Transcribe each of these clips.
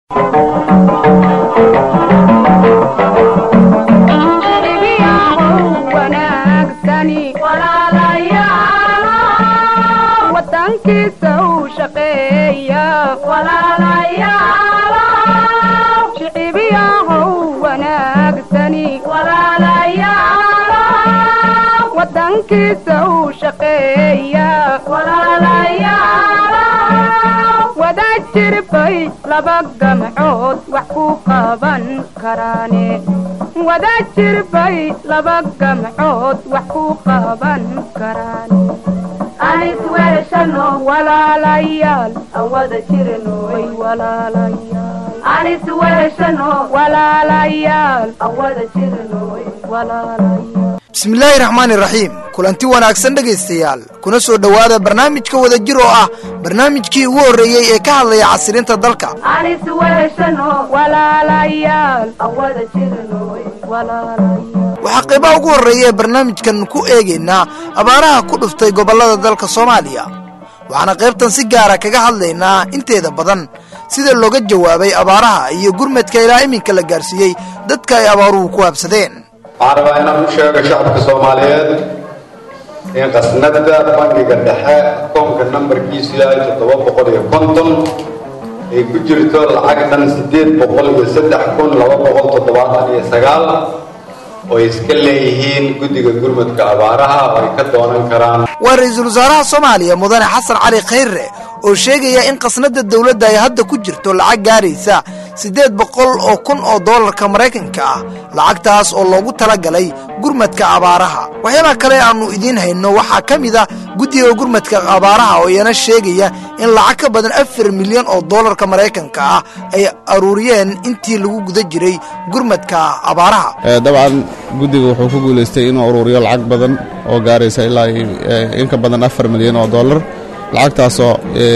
wada jirbay laba gamcood wax ku qaban karaane wada jirbay laba gamcood wax ku qaban karaane anis weeshano walaalayaal awada jirnoy walaalayaal anis weeshano walaalayaal awada jirnoy walaalayaal bismillaahi raxmaani raxiim kulanti wanaagsan dhegaystayaal kuna soo dhowaada barnaamijka wada jir oo ah barnaamijkii ugu horreeyey ee ka hadlaya casirinta dalka anis weeshano walaalayaal awada jirnoy walaalayaal waxaa qaybaha ugu horreeya ee barnaamijkan ku eegaynaa abaaraha ku dhuftay gobollada dalka soomaaliya waxaana qaybtan si gaara kaga hadlaynaa inteeda badan sida looga jawaabay abaaraha iyo gurmadka ilaa iminka la gaarsiiyey dadka ay abaaruhu ku habsadeen waxaan rabaa inaan u sheego shacabka soomaaliyeed in qasnada bangiga dhexe akoonka nambarkiisu yahay toddoba boqol iyo konton ay ku jirto lacag dhan siddeed boqol iyo saddex kun laba boqol toddobaatan iyo sagaal oo ay iska leeyihiin guddiga gurmadka abaaraha oo ay ka doonan karaan waa ra-iisul wasaaraha soomaaliya mudane xasan cali khayre oo sheegaya in qasnada dowladda ay hadda ku jirto lacag gaaraysa siddeed boqol oo kun oo doolarka maraykanka ah lacagtaas oo loogu talagalay gurmadka abaaraha waxyaabaha kale aannu idiin hayno waxaa ka mid ah guddiga gurmadka abaaraha oo iyana sheegaya in lacag ka badan afar milyan oo doolarka maraykanka ah ay aruuriyeen intii lagu guda jiray gurmadka abaaraha dabcan guddiga wuxuu ku guulaystay inuu aruuriyo lacag badan oo gaaraysa ilaa in ka badan afar milyan oo doolar lacagtaasoo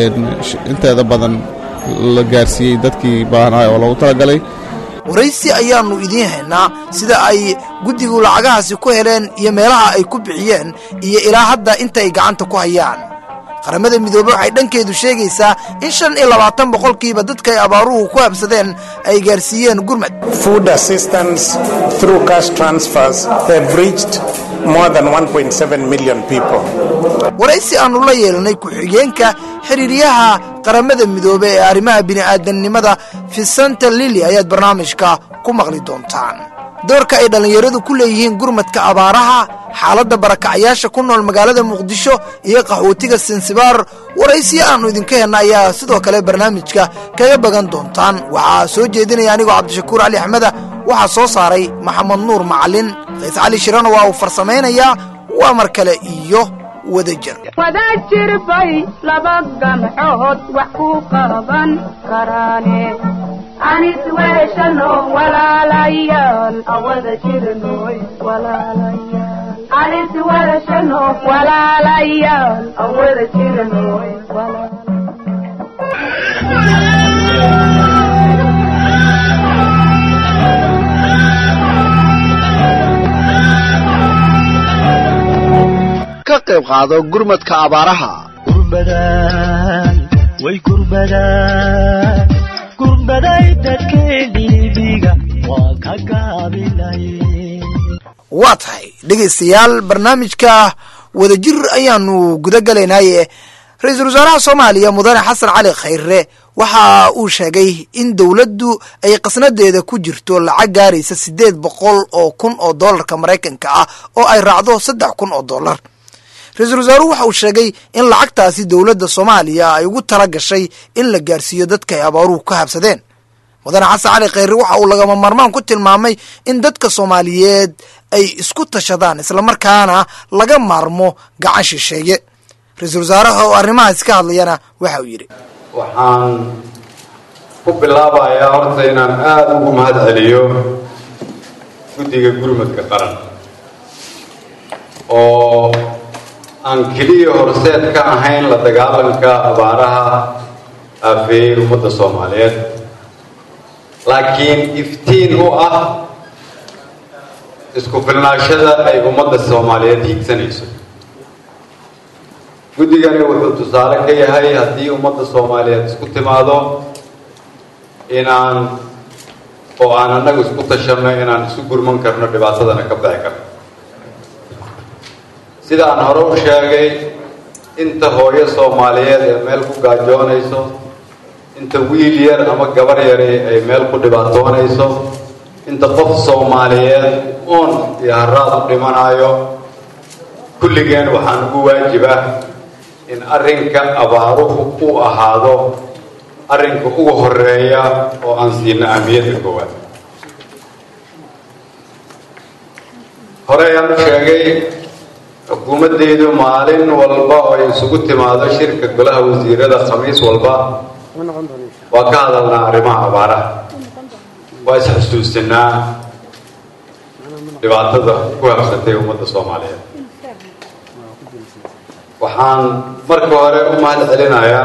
inteeda badan la gaarsiiyey dadkii baahnaay oo loogu talagalay waraysi ayaannu idiin haynaa sida ay guddigu lacagahaasi ku heleen iyo meelaha ay ku bixiyeen iyo ilaa hadda inta ay gacanta ku hayaan qaramada midoobe waxay dhankeedu sheegaysaa in shan iyo labaatan boqolkiiba dadka ay abaaruhu ku habsadeen ay gaarsiiyeen gurmad food assistance through cash transfers have reached more than 1.7 million people. waraysi aannu la yeelanay ku-xigeenka xiriiryaha qaramada midoobe ee arrimaha bini'aadamnimada fisanta lili ayaad barnaamijka ku maqli doontaan doorka ay dhallinyaradu ku leeyihiin gurmadka abaaraha xaaladda barakacayaasha ku nool magaalada muqdisho iyo qaxootiga sinsibaar waraysiyo aannu idinka helna ayaa sidoo kale barnaamijka kaga bagan doontaan waxaa soo jeedinaya anigoo cabdishakuur cali axmeda waxaa soo saaray maxamed nuur macalin qays cali shirana waa uu farsamaynayaa waa mar kale iyo wadajir wada jirbay laba gamcood wax ku qaban karaane anis weeshano walaalayaal awada jirnoy walaalayaal anis weeshano walaalayaal awada jirnoy ka qayb qaado gurmadka abaaraha gurbadan way gurbadaan gurbaday dadkeediibiga waa ka gaabilay waa tahay dhegaystayaal barnaamijka wadajir ayaannu guda galaynaaye ra-iisul wasaaraha soomaaliya mudane xasan cali khayre waxa uu sheegay in dowladdu ay qasnadeeda ku jirto lacag gaaraysa siddeed boqol oo kun oo doolarka maraykanka ah oo ay raacdo saddex kun oo dollar ra-iisul wasaaruhu waxa uu sheegay in lacagtaasi dowladda soomaaliya ay ugu tala gashay in la gaarsiiyo dadka ay abaaruhu ka habsadeen mudane xasan cali khayre waxa uu lagama maarmaan ku tilmaamay in dadka soomaaliyeed ay isku tashadaan islamarkaana laga maarmo gacan shisheeye ra-iisul wasaaraha oo arrimahaasi ka hadlayana waxa uu yidhi waxaan ku bilaabayaa horta inaan aada ugu mahad celiyo guddiga gurmadka qaran oo aan keliya horseed ka ahayn la dagaalanka abaaraha aafeeyey ummadda soomaaliyeed laakiin iftiin u ah isku filnaashada ay ummadda soomaaliyeed hiigsanayso guddigani wuxuu tusaale ka yahay haddii ummadda soomaaliyeed isku timaado inaan oo aan annagu isku tashanno inaan isu gurman karno dhibaatadana ka bixi karno sida aan hore u sheegay inta hooyo soomaaliyeed ee meel ku gaajoonayso inta wiil yar ama gabar yari ay meel ku dhibaatoonayso inta qof soomaaliyeed oon iyo haraad u dhimanayo kulligeen waxaan ugu waajibah in arrinka abaaruhu uu ahaado arrinka ugu horeeya oo aan siino ahmiyadda koowaad hore ayaan u sheegay xukuumaddeydu maalin walba oo ay isugu timaado shirka golaha wasiirada khamiis walba waa ka hadalnaa arrimaha abaaraha waa is-xusuusinaa dhibaatada ku habsatay ummadda soomaaliyeed waxaan marka hore u mahad celinayaa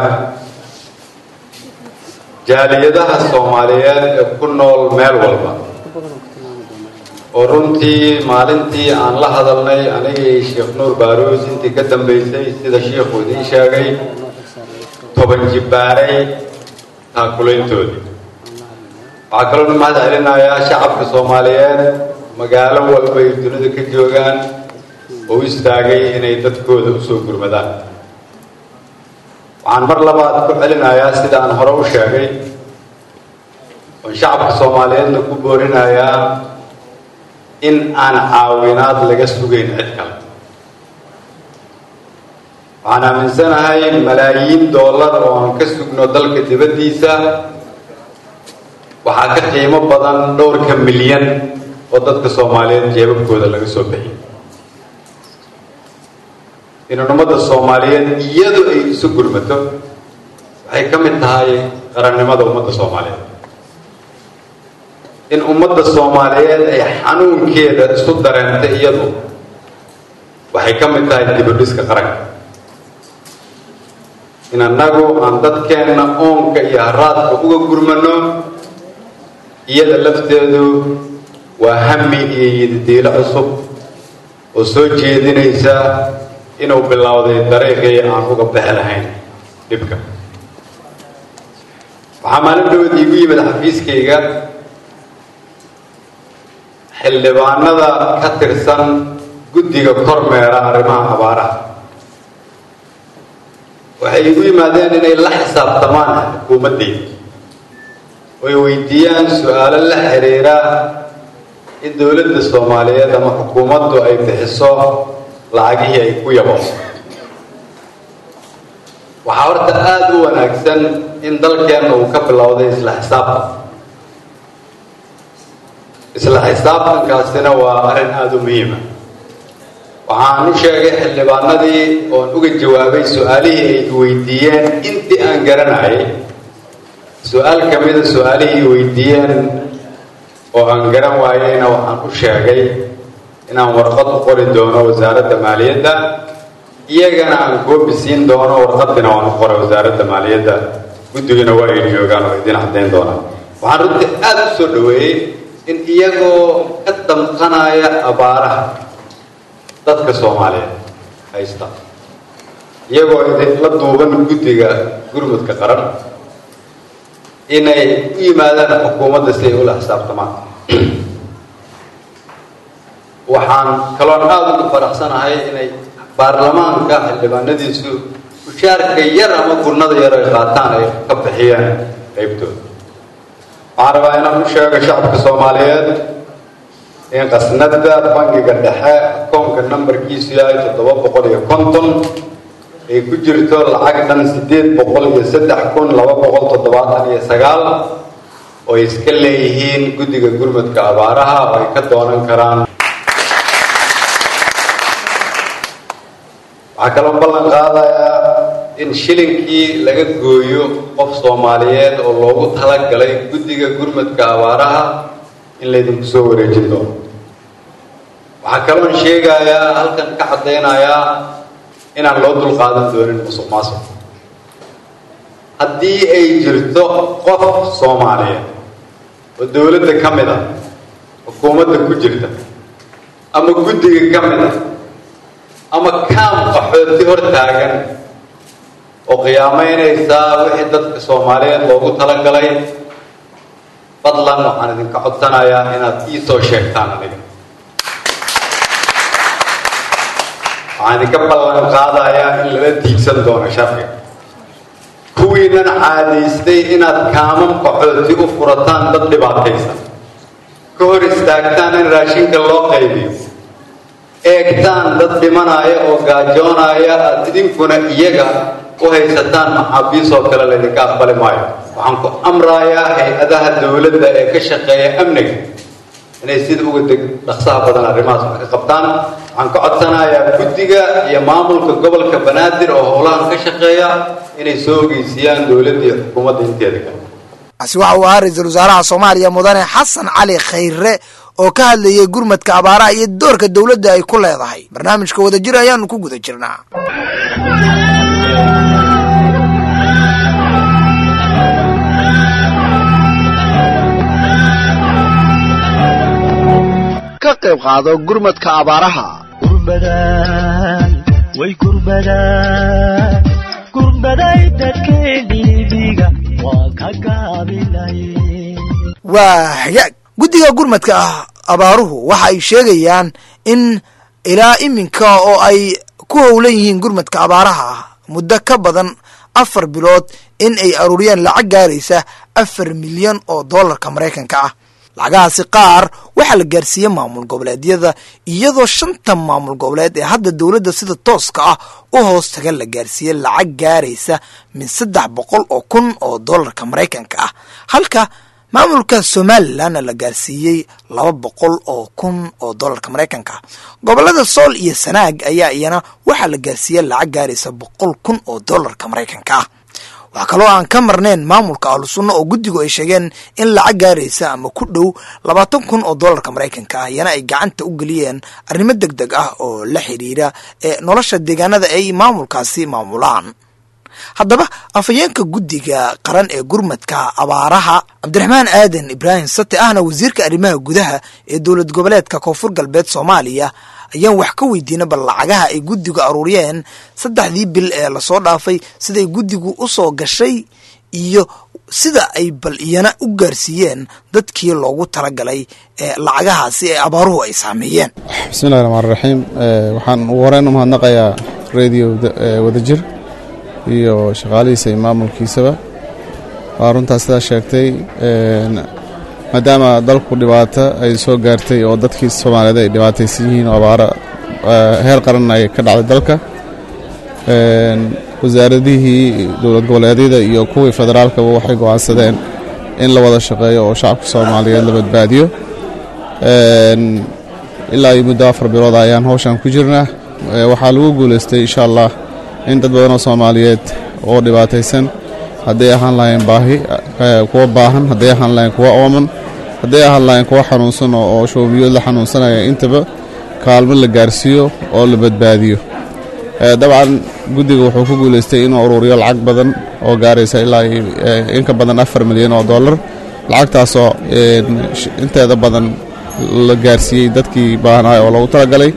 jaaliyadaha soomaaliyeed ee ku nool meel walba oo runtii maalintii aan la hadalnay anigii sheekh nuur baaruus intii ka dambaysay sida shiikhu idiin sheegay toban jibbaaray taakulayntoodii waxaa kaloo u mahad celinayaa shacabka soomaaliyeed magaalo walba ay dunida ka joogaan oo u istaagay inay dadkooda usoo gurmadaan waxaan mar labaad ku celinayaa sida aan hore u sheegay oon shacabka soomaaliyeedna ku boorinayaa in aan caawinaad laga sugayn cid kale waxaan aaminsanahay malaayiin dollar oo aan ka sugno dalka dibaddiisa waxaa ka qiimo badan dhowrka milyan oo dadka soomaaliyeed jeebabkooda laga soo bixiyay inaan ummadda soomaaliyeed iyadu ay isu gurmato waxay ka mid tahay qarannimada ummadda soomaaliyeed in ummadda soomaaliyeed ay xanuunkeeda isu dareentay iyadu waxay ka mid tahay dibadhiska qaranka in annagu aan dadkeenna oonka iyo haraadka uga gurmano iyada lafteedu waa hami iyo yididiilo cusub oo soo jeedinaysa inuu bilowday dariiqii aan uga bixi lahayn dhibka waxaa maalin dhawood iigu yimid xafiiskayga xildhibaanada ka tirsan guddiga kormeera arrimaha abaaraha waxay igu yimaadeen inay la xisaabtamaan xukuumaddeyda oy weydiiyaan su-aalo la xiriira in dowladda soomaaliyeed ama xukuumaddu ay bixiso lacagihii ay ku yabo waxaa horta aada u wanaagsan in dalkeenna uu ka bilowday isla xisaabtan isla xisaabtankaasina waa arrin aada u muhiima waxaan u sheegay xildhibaanadii oon uga jawaabay su-aalihii ay weydiiyeen intii aan garanayay su-aal ka mida su-aalihii weydiiyeen oo aan garan waayeyna waxaan u sheegay inaan warqad u qori doono wasaaradda maaliyadda iyagana aan koobi siin doono warqadina waan u qoray wasaaradda maaliyadda guddigana waa ay joogaan oo idin caddayn doonaan waxaan runtii aada u soo dhaweeyey in iyagoo ka damqanaya abaaraha dadka soomaaliyeed haysta iyagoo la duuban guddiga gurmudka qaran inay u yimaadaan xukuumadda si ay ula xisaabtamaan waxaan kaloon aada ugu faraxsanahay inay baarlamaanka xildhibaanadiisu mushaarka yar ama gurnada yar ay qaataan ay ka bixiyeen qaybtooda waxaan rabaa inaan u sheego shacabka soomaaliyeed in qasnada bangiga dhexe akoonka nambarkiisu yahay toddoba boqol iyo konton ay ku jirto lacag dhan siddeed boqol iyo saddex kun laba boqol toddobaatan iyo sagaal oo ay iska leeyihiin guddiga gurmudka abaaraha oo ay ka doonan karaan waxaa kaloo ballan qaadayaa in shilinkii laga gooyo qof soomaaliyeed oo loogu talagalay guddiga gurmudka abaaraha in laydinku soo wareejin doono waxaa kaloon sheegayaa halkan ka caddaynayaa inaan loo dulqaadan doonin musuq maasuq haddii ay jirto qof soomaaliyeed oo dowladda ka mid a xukuumadda ku jirta ama guddiga ka mid a ama kaam qaxooti hor taagan oo qiyaamaynaysaa wixii dadka soomaaliyeed loogu talagalay fadlan waxaan idinka codsanayaa inaad ii soo sheegtaan aniga waxaan idinka ballan qaadayaa in lala diigsan doono sharciga kuwiinan caadaystay inaad kaaman qaxooti u furataan dad dhibaataysan ka hor istaagtaan in raashinka loo qaybiyo eegtaan dad dhimanaya oo gaajoonaya aad idinkuna iyaga u haysataan maxaabiisoo kale laydinka aqbali maayo waxaan ku amrayaa hay-adaha dowladda ee ka shaqeeya amniga inay sida uga deg dhaqsaha badan arrimahaas wax ka qabtaan waxaan ka codsanayaa guddiga iyo maamulka gobolka banaadir oo howlahan ka shaqeeya inay soo ogeysiiyaan dowladda iyo xukuumadda inteeda kale kaasi waxa uu ahaa ra-iisul wasaaraha soomaaliya mudane xasan cali khayre oo ka hadlayay gurmadka abaaraha iyo doorka dowladda ay ku leedahay barnaamijka wadajir ayaanu ku guda jirnaa ka qayb qaado gurmadka abaaraha gurbadan way gurbadan gurbaday dadkeenibiga waa ka gaabinay waa hagaag guddiga gurmadka ah abaaruhu waxa ay sheegayaan in ilaa iminka oo ay ku howlan yihiin gurmadka abaaraha ah muddo ka badan afar bilood in ay aruuriyeen lacag gaaraysa afar milyan oo dollarka maraykanka ah lacagahaasi qaar waxaa la gaarsiiyey maamul goboleedyada iyadoo shanta maamul goboleed ee hadda dowladda sida tooska ah u hoos taga la gaarsiiyey lacag gaaraysa min saddex boqol oo kun oo dollarka maraykanka ah halka maamulka somalilanna la gaarsiiyey laba boqol oo kun oo dollarka maraykanka ah gobolada sool iyo sanaag ayaa iyana waxaa la gaarsiiyey lacag gaaraysa boqol kun oo dollarka maraykanka ah waxaa kaloo aan ka marnayn maamulka ahlusunna oo guddigu ay sheegeen in lacag gaaraysa ama ku dhow labaatan kun oo dollarka maraykanka ah iyana ay gacanta u geliyeen arrimo deg deg ah oo la xidhiira ee nolosha deegaanada ay maamulkaasi maamulaan haddaba afhayeenka guddiga qaran ee gurmadka abaaraha cabdiraxmaan aadan ibraahim sate ahna wasiirka arrimaha gudaha ee dowlad goboleedka koonfur galbeed soomaaliya ayaan wax ka weydiina bal lacagaha ay guddigu aruuriyeen saddexdii bil ee lasoo dhaafay siday guddigu u soo gashay iyo sida ay bal iyana u gaarsiiyeen dadkii loogu talagalay ee lacagahaasi ee abaaruhu ay saameeyeen bismillahi raxmaan raxiim waxaan ugu horeyn u mahadnaqayaa radio wadajir iyo shaqaalihiisa iyo maamulkiisaba waa runtaas sidaa sheegtay maadaama dalku dhibaato ay soo gaartay oo dadkii soomaaliyeed ay dhibaataysan yihiin oo abaaro heer qaran ay ka dhacday dalka wasaaradihii dowlad goboleedyada iyo kuwii federaalkaba waxay go'aansadeen in la wada shaqeeyo oo shacabka soomaaliyeed la badbaadiyo ilaa iyo muddo afar bilood ayaan howshan ku jirnaa waxaa lagu guulaystay insha allah in dad badan oo soomaaliyeed oo dhibaataysan hadday ahaan lahayn baahi kuwa baahan hadday ahaan lahayn kuwa ooman hadday ahaan lahayn kuwa xanuunsan oo shoobiyood la xanuunsanaya intaba kaalmo la gaarsiiyo oo la badbaadiyo dabcan guddiga wuxuu ku guulaystay inuu uruuriyo lacag badan oo gaaraysa ilaa in ka badan afar milyan oo dollar lacagtaasoo inteeda badan la gaarsiiyey dadkii baahnaayo oo loogu talagalay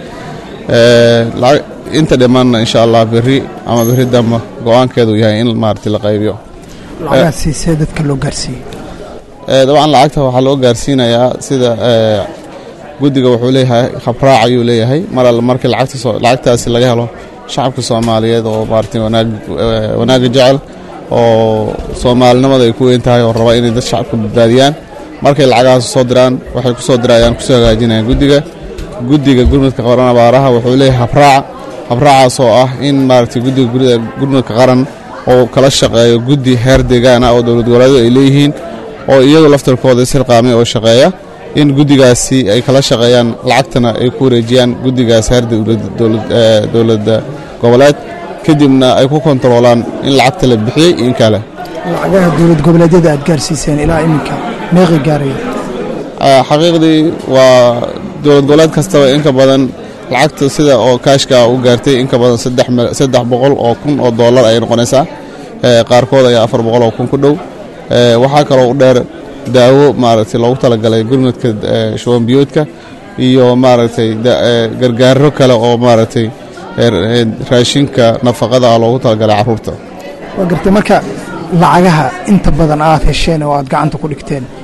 inta dhimanna insha allah berri ama berri damba go-aankeedu yahay in maarata la qaybiyo lacagaasiisee dadka loo gaarsiiyey dabcan lacagta waxaa loo gaarsiinayaa sida guddiga wuxuu leeyahay habraac ayuu leeyahay mar alle markii lacagtaasi laga helo shacabka soomaaliyeed oo maarata wanaagga jecel oo soomaalinimada ay ku weyn tahay oo raba inay dad shacabka badbaadiyaan markay lacagahaas soo diraan waxay ku soo dirayaan kusoo hagaajinayaan guddiga guddiga gurmadka qaran abaaraha wuxuu leeyahay habraac habraacaas oo ah in maaragtay guddiga gurmadka qaran oo kala shaqeeyo guddi heer deegaana oo dowlad goboleedu ay leeyihiin oo iyagu laftarkooda isxilqaamay oo shaqeeya in guddigaasi ay kala shaqeeyaan lacagtana ay ku wareejiyaan guddigaas heer dowladda goboleed kadibna ay ku kontaroolaan in lacagta la bixiyey in kale lacagaha dowlad goboleedyada aad gaarsiiseen ilaa iminka meeqi gaaraya xaqiiqdii waa dowlad goboleed kastaba inka badan lacagta sida oo kaashka u gaartay inka badan saddex boqol oo kun oo dollar ayay noqonaysaa qaarkood ayaa afar boqol oo kun ku dhow waxaa kaloo u dheer daawo maaragtay loogu talagalay gurmadka shubanbiyoodka iyo maaragtay gargaaro kale oo maaragtay raashinka nafaqada ah loogu talagalay carruurta waa gartay marka lacagaha inta badan aad hesheen oo aad gacanta ku dhigteen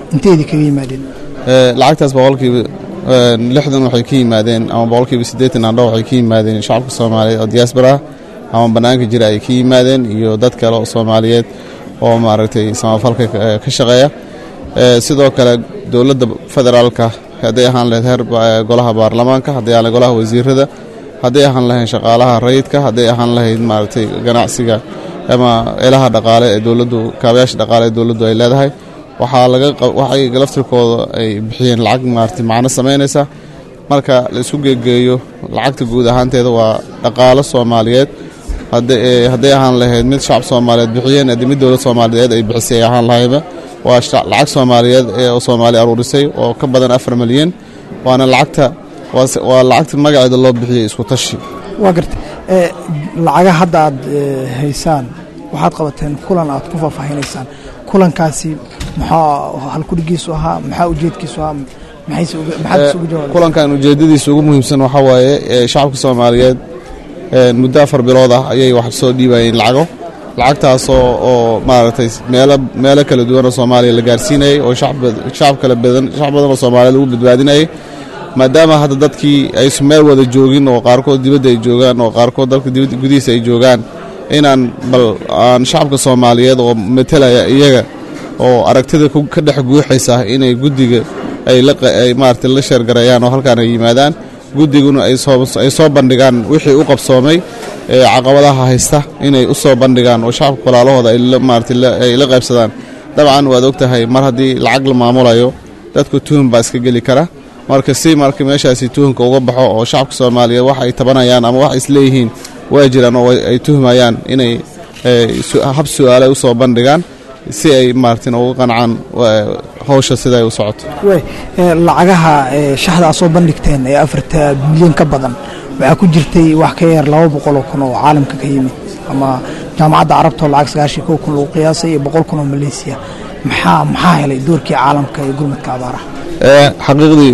inteedii kaga yimaadeen Ee, lacagtaas boqolkiiba ee, lixdan waxay ka yimaadeen ama boqolkiiba siddeetan andho waxay ka yimaadeen shacabka soomaaliyeed oo diaspora ah ama bannaanka jira ay ka yimaadeen iyo dad kale oo soomaaliyeed oo maaragtay samafalka ka- ka shaqeeya Ee, sidoo kale dowladda federaalka hadday ahaan lahayd heer ba- golaha baarlamaanka hadday ahaan lahayd golaha wasiirada hadday ahaan lahayd shaqaalaha rayidka hadday ahaan lahayd maaragtay ganacsiga ama ilaha dhaqaale ee dowladdu kaabayaasha dhaqaale ee dowladdu ay leedahay waxaa laga qa- waxay laftirkooda ay bixiyeen lacag maaragtay macno samaynaysa marka la isu geegeeyo lacagta guud ahaanteeda waa dhaqaalo soomaaliyeed hadday ee, hadday ahaan lahayd mid shacab soomaaliyeed bixiyeen haddii mid dowlad soomaaliyeed ay bixisay ay ahaan lahayba waa sha- lacag soomaaliyeed ee oo soomaali aruurisay oo ka badan afar milyan waana lacagta waa se- waa lacagta magaceeda loo bixiyey isku tashi waa garta ee, lacaga hadda aad ee, haysaan waxaad qabateen kulan aad ku faahfaahinaysaan kulankaasi maxaa halkudhigiisu ahaa maxaa ujeedkiisu ahaa maxayse uga- maxaad isugu jawaabay kulankan ujeedadiisa ugu muhiimsan waxaa waaye ee, shacabka soomaaliyeed ee, muddo afar bilood ah ayay wax soo dhiibayeen lacago lacagtaasoo oo maaragtay meelo meelo kala duwan oo soomaaliya la gaarsiinayay oo shacab bad- shacab kala badan shacab badan oo soomaaliyeed lagu badbaadinayay maadaama hadda dadkii aysan meel wada joogin oo qaarkood dibadda ay joogaan oo qaarkood dalka dibadda gudihiisa ay joogaan inaan bal aan shacabka soomaaliyeed oo metelaya iyaga oo aragtida ku- ka dhex guuxaysa inay guddiga ay la qa- ay maaragtay la sheergareeyaan oo halkaan ay yimaadaan guddiguna ay soo ay soo bandhigaan wixii u qabsoomay ee caqabadaha haysta inay u soo bandhigaan oo shacabka walaalahooda ay la maaragtay la- ay la qaybsadaan dabcan waad ogtahay mar haddii lacag la maamulayo dadku tuhun baa iska geli kara marka si marka meeshaasi tuhunka uga baxo oo shacabka soomaaliyeed wax ay tabanayaan ama wax isleeyihiin waa jiraan oo ay tuhmayaan inay ee, su- hab su-aale usoo bandhigaan si ay maaragtin uga qancaan ee, hawsha sida ay u socoto wey ee, lacagaha ee, shaxda aad soo bandhigteen ee afarta milyan ka badan waxaa ku jirtay wax ka yar laba boqol oo kun oo caalamka ka yimid ama jaamacadda carabta oo lacag sagaashan kow kun lagu qiyaasay iyo boqol kun oo maleysiya maxaa maxaa helay doorkii caalamka ee gurmadka abaaraha Ee, xaqiiqdii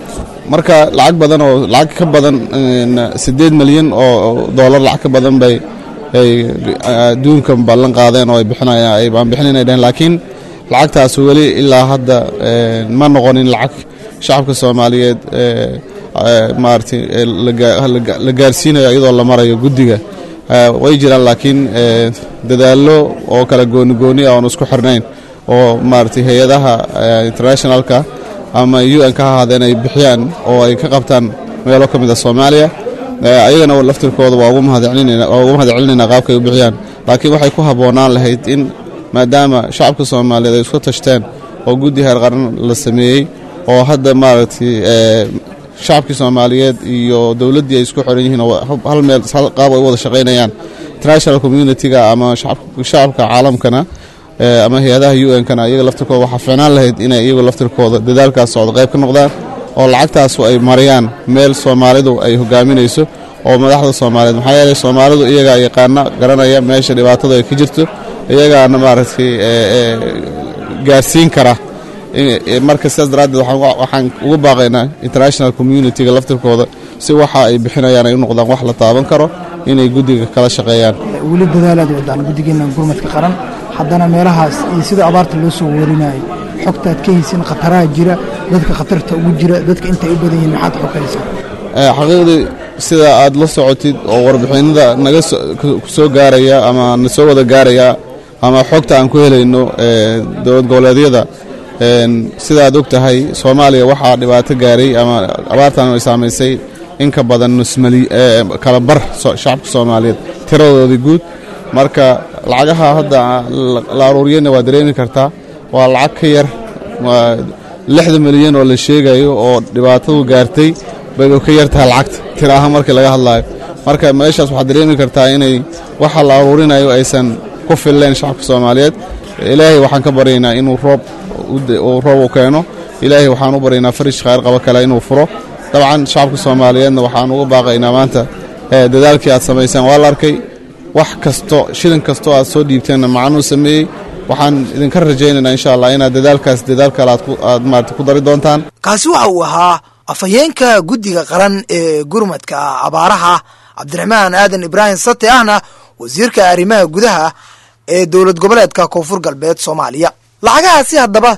marka lacag badan oo lacag ka badan een, siddeed milyan oo oo doolar lacag ka badan bay ay adduunka ballan qaadeen oo ay bixinayaan ay baan bixinaynay dhaheen laakiin lacagtaas weli ilaa hadda een, ma noqonin lacag shacabka soomaaliyeed ee, ee, maaragtay ee, la gaa- la gaa- la gaarsiinayo iyadoo la marayo guddiga Ee, way jiraan laakiin ee, dadaallo oo kala gooni gooni ah oon isku xirnayn oo maaragtay hay-adaha ee, internationalka ama un ka ahaadeen ay bixiyaan oo ay ka qabtaan meelo ka mid a soomaaliya Ee, ayagana laftirkooda waa ugu mahadcelinayna waa ugu mahadcelinayna qaabka ay u bixiyaan laakiin waxay ku habboonaan lahayd in maadaama shacabka soomaaliyeed ay isku tashteen oo guddi heer qaran la sameeyey oo hadda maaragtay ee, shacabkii soomaaliyeed iyo dowladdii ay isku xiran yihiin oo hal- hal meel hal qaab ay u wada shaqaynayaan international community-ga ama shacab- shacabka caalamkana ee, ama hay-adaha un-kana iyaga laftirkooda waxaa fiicnaan lahayd inay iyagu laftirkooda dadaalkaas socdo qayb ka noqdaan oo lacagtaasu ay mariyaan meel soomaalidu ay hogaaminayso oo madaxda soomaaliyeed maxaa yeelay soomaalidu iyagaa yaqaana garanaya meesha dhibaatadu ay ka jirto iyagaana maaragtay ee, ee, gaarsiin kara in- ee, marka sidaas daraaddeed waxaan wa- waxaan ugu baaqaynaa international community-ga laftirkooda si waxa ay bixinayaan ay u noqdaan wax la taaban karo inay guddiga kala shaqeeyaan weli dadaalaad wadaan guddigeena gurmadka qaran haddana meelahaas iyo sida abaarta loo soo warinayo xogta aad ka haysin khataraha jira dadka khatarta ugu jira dadka intay u badan yihiin maxaad xog haysaa Ee, xaqiiqdii sida aad la socotid oo warbixinada naga so- ku- ku soo gaaraya ama na soo wada gaaraya ama xogta aan ku helayno ee, dowlad goboleedyada een, sida aad og tahay soomaaliya waxaa dhibaato gaaray ama abaartan ay saamaysay in ka badan nus mali ee, kala bar so- shacabka soomaaliyeed tiradoodii guud marka lacagaha hadda la- la aruuriyana waa dareemi kartaa waa lacag ka yar waa lixda milyan oo la sheegayo oo dhibaatadu gaartay bayba ka yar tahay lacagta tira ahaan markii laga hadlayo marka meeshaas waxaad dareemi kartaa inay waxa la aruurinayo aysan ku filleen shacabka soomaaliyeed ilaahay waxaan ka baryaynaa inuu roob u de- uu roob u keeno ilaahay waxaan u baryaynaa farish khayr qaba kale inuu furo dabcan shacabka soomaaliyeedna waxaan uga baaqaynaa maanta ee, dadaalkii aad samayseen waa la arkay wax kasto shilin kastoo aad soo dhiibteenna macanuu sameeyey waxaan idinka rajaynaynaa insha allah inaad dadaalkaas dadaal kale aad ku- aad maarata ku dari doontaan kaasi waxa uu ahaa afhayeenka guddiga qaran ee gurmadka abaaraha cabdiraxmaan aadan ibraahim sate ahna wasiirka arrimaha gudaha ee dowlad goboleedka koonfur galbeed soomaaliya lacagahaasi haddaba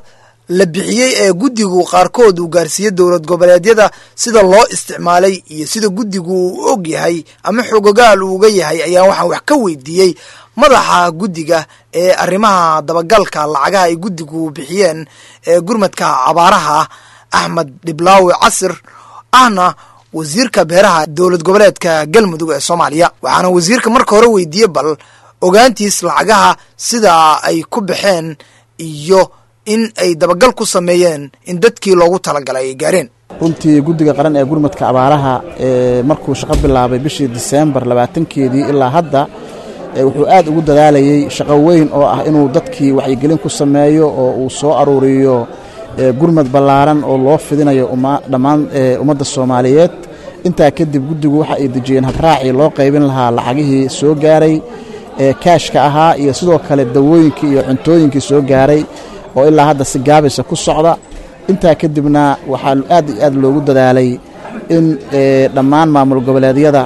la bixiyey ee guddigu qaarkood uu gaarsiiyey dowlad goboleedyada sida loo isticmaalay iyo sida guddigu uu og yahay ama xogogaal uu uga yahay ayaa waxaan wax ka weydiiyey madaxa guddiga ee arrimaha dabagalka lacagaha ay guddigu bixiyeen ee gurmadka abaaraha axmed dhiblaawi casir ahna wasiirka beeraha dowlad goboleedka galmudug ee soomaaliya waxaana wasiirka marka hore weydiiyey bal ogaantiis lacagaha sida ay ku baxeen iyo in ay dabagal ku sameeyeen in dadkii loogu talagalay ay gaareen runtii guddiga qaran ee gurmadka abaaraha markuu shaqo bilaabay bishii diseembar labaatankeedii ilaa hadda wuxuu aad ugu dadaalayey shaqo weyn oo ah inuu dadkii wacyigelin ku sameeyo oo uu soo aruuriyo gurmad ballaaran oo loo fidinayo dhammaan ummadda soomaaliyeed intaa kadib guddigu waxa ay dejiyeen habraacii loo qaybin lahaa lacagihii soo gaaray kaashka ahaa iyo sidoo kale dawooyinkii iyo cuntooyinkii soo gaaray oo ilaa hadda si gaabisa ku socda intaa kadibna waxaa aad iyo aad loogu dadaalay in dhammaan maamul goboleedyada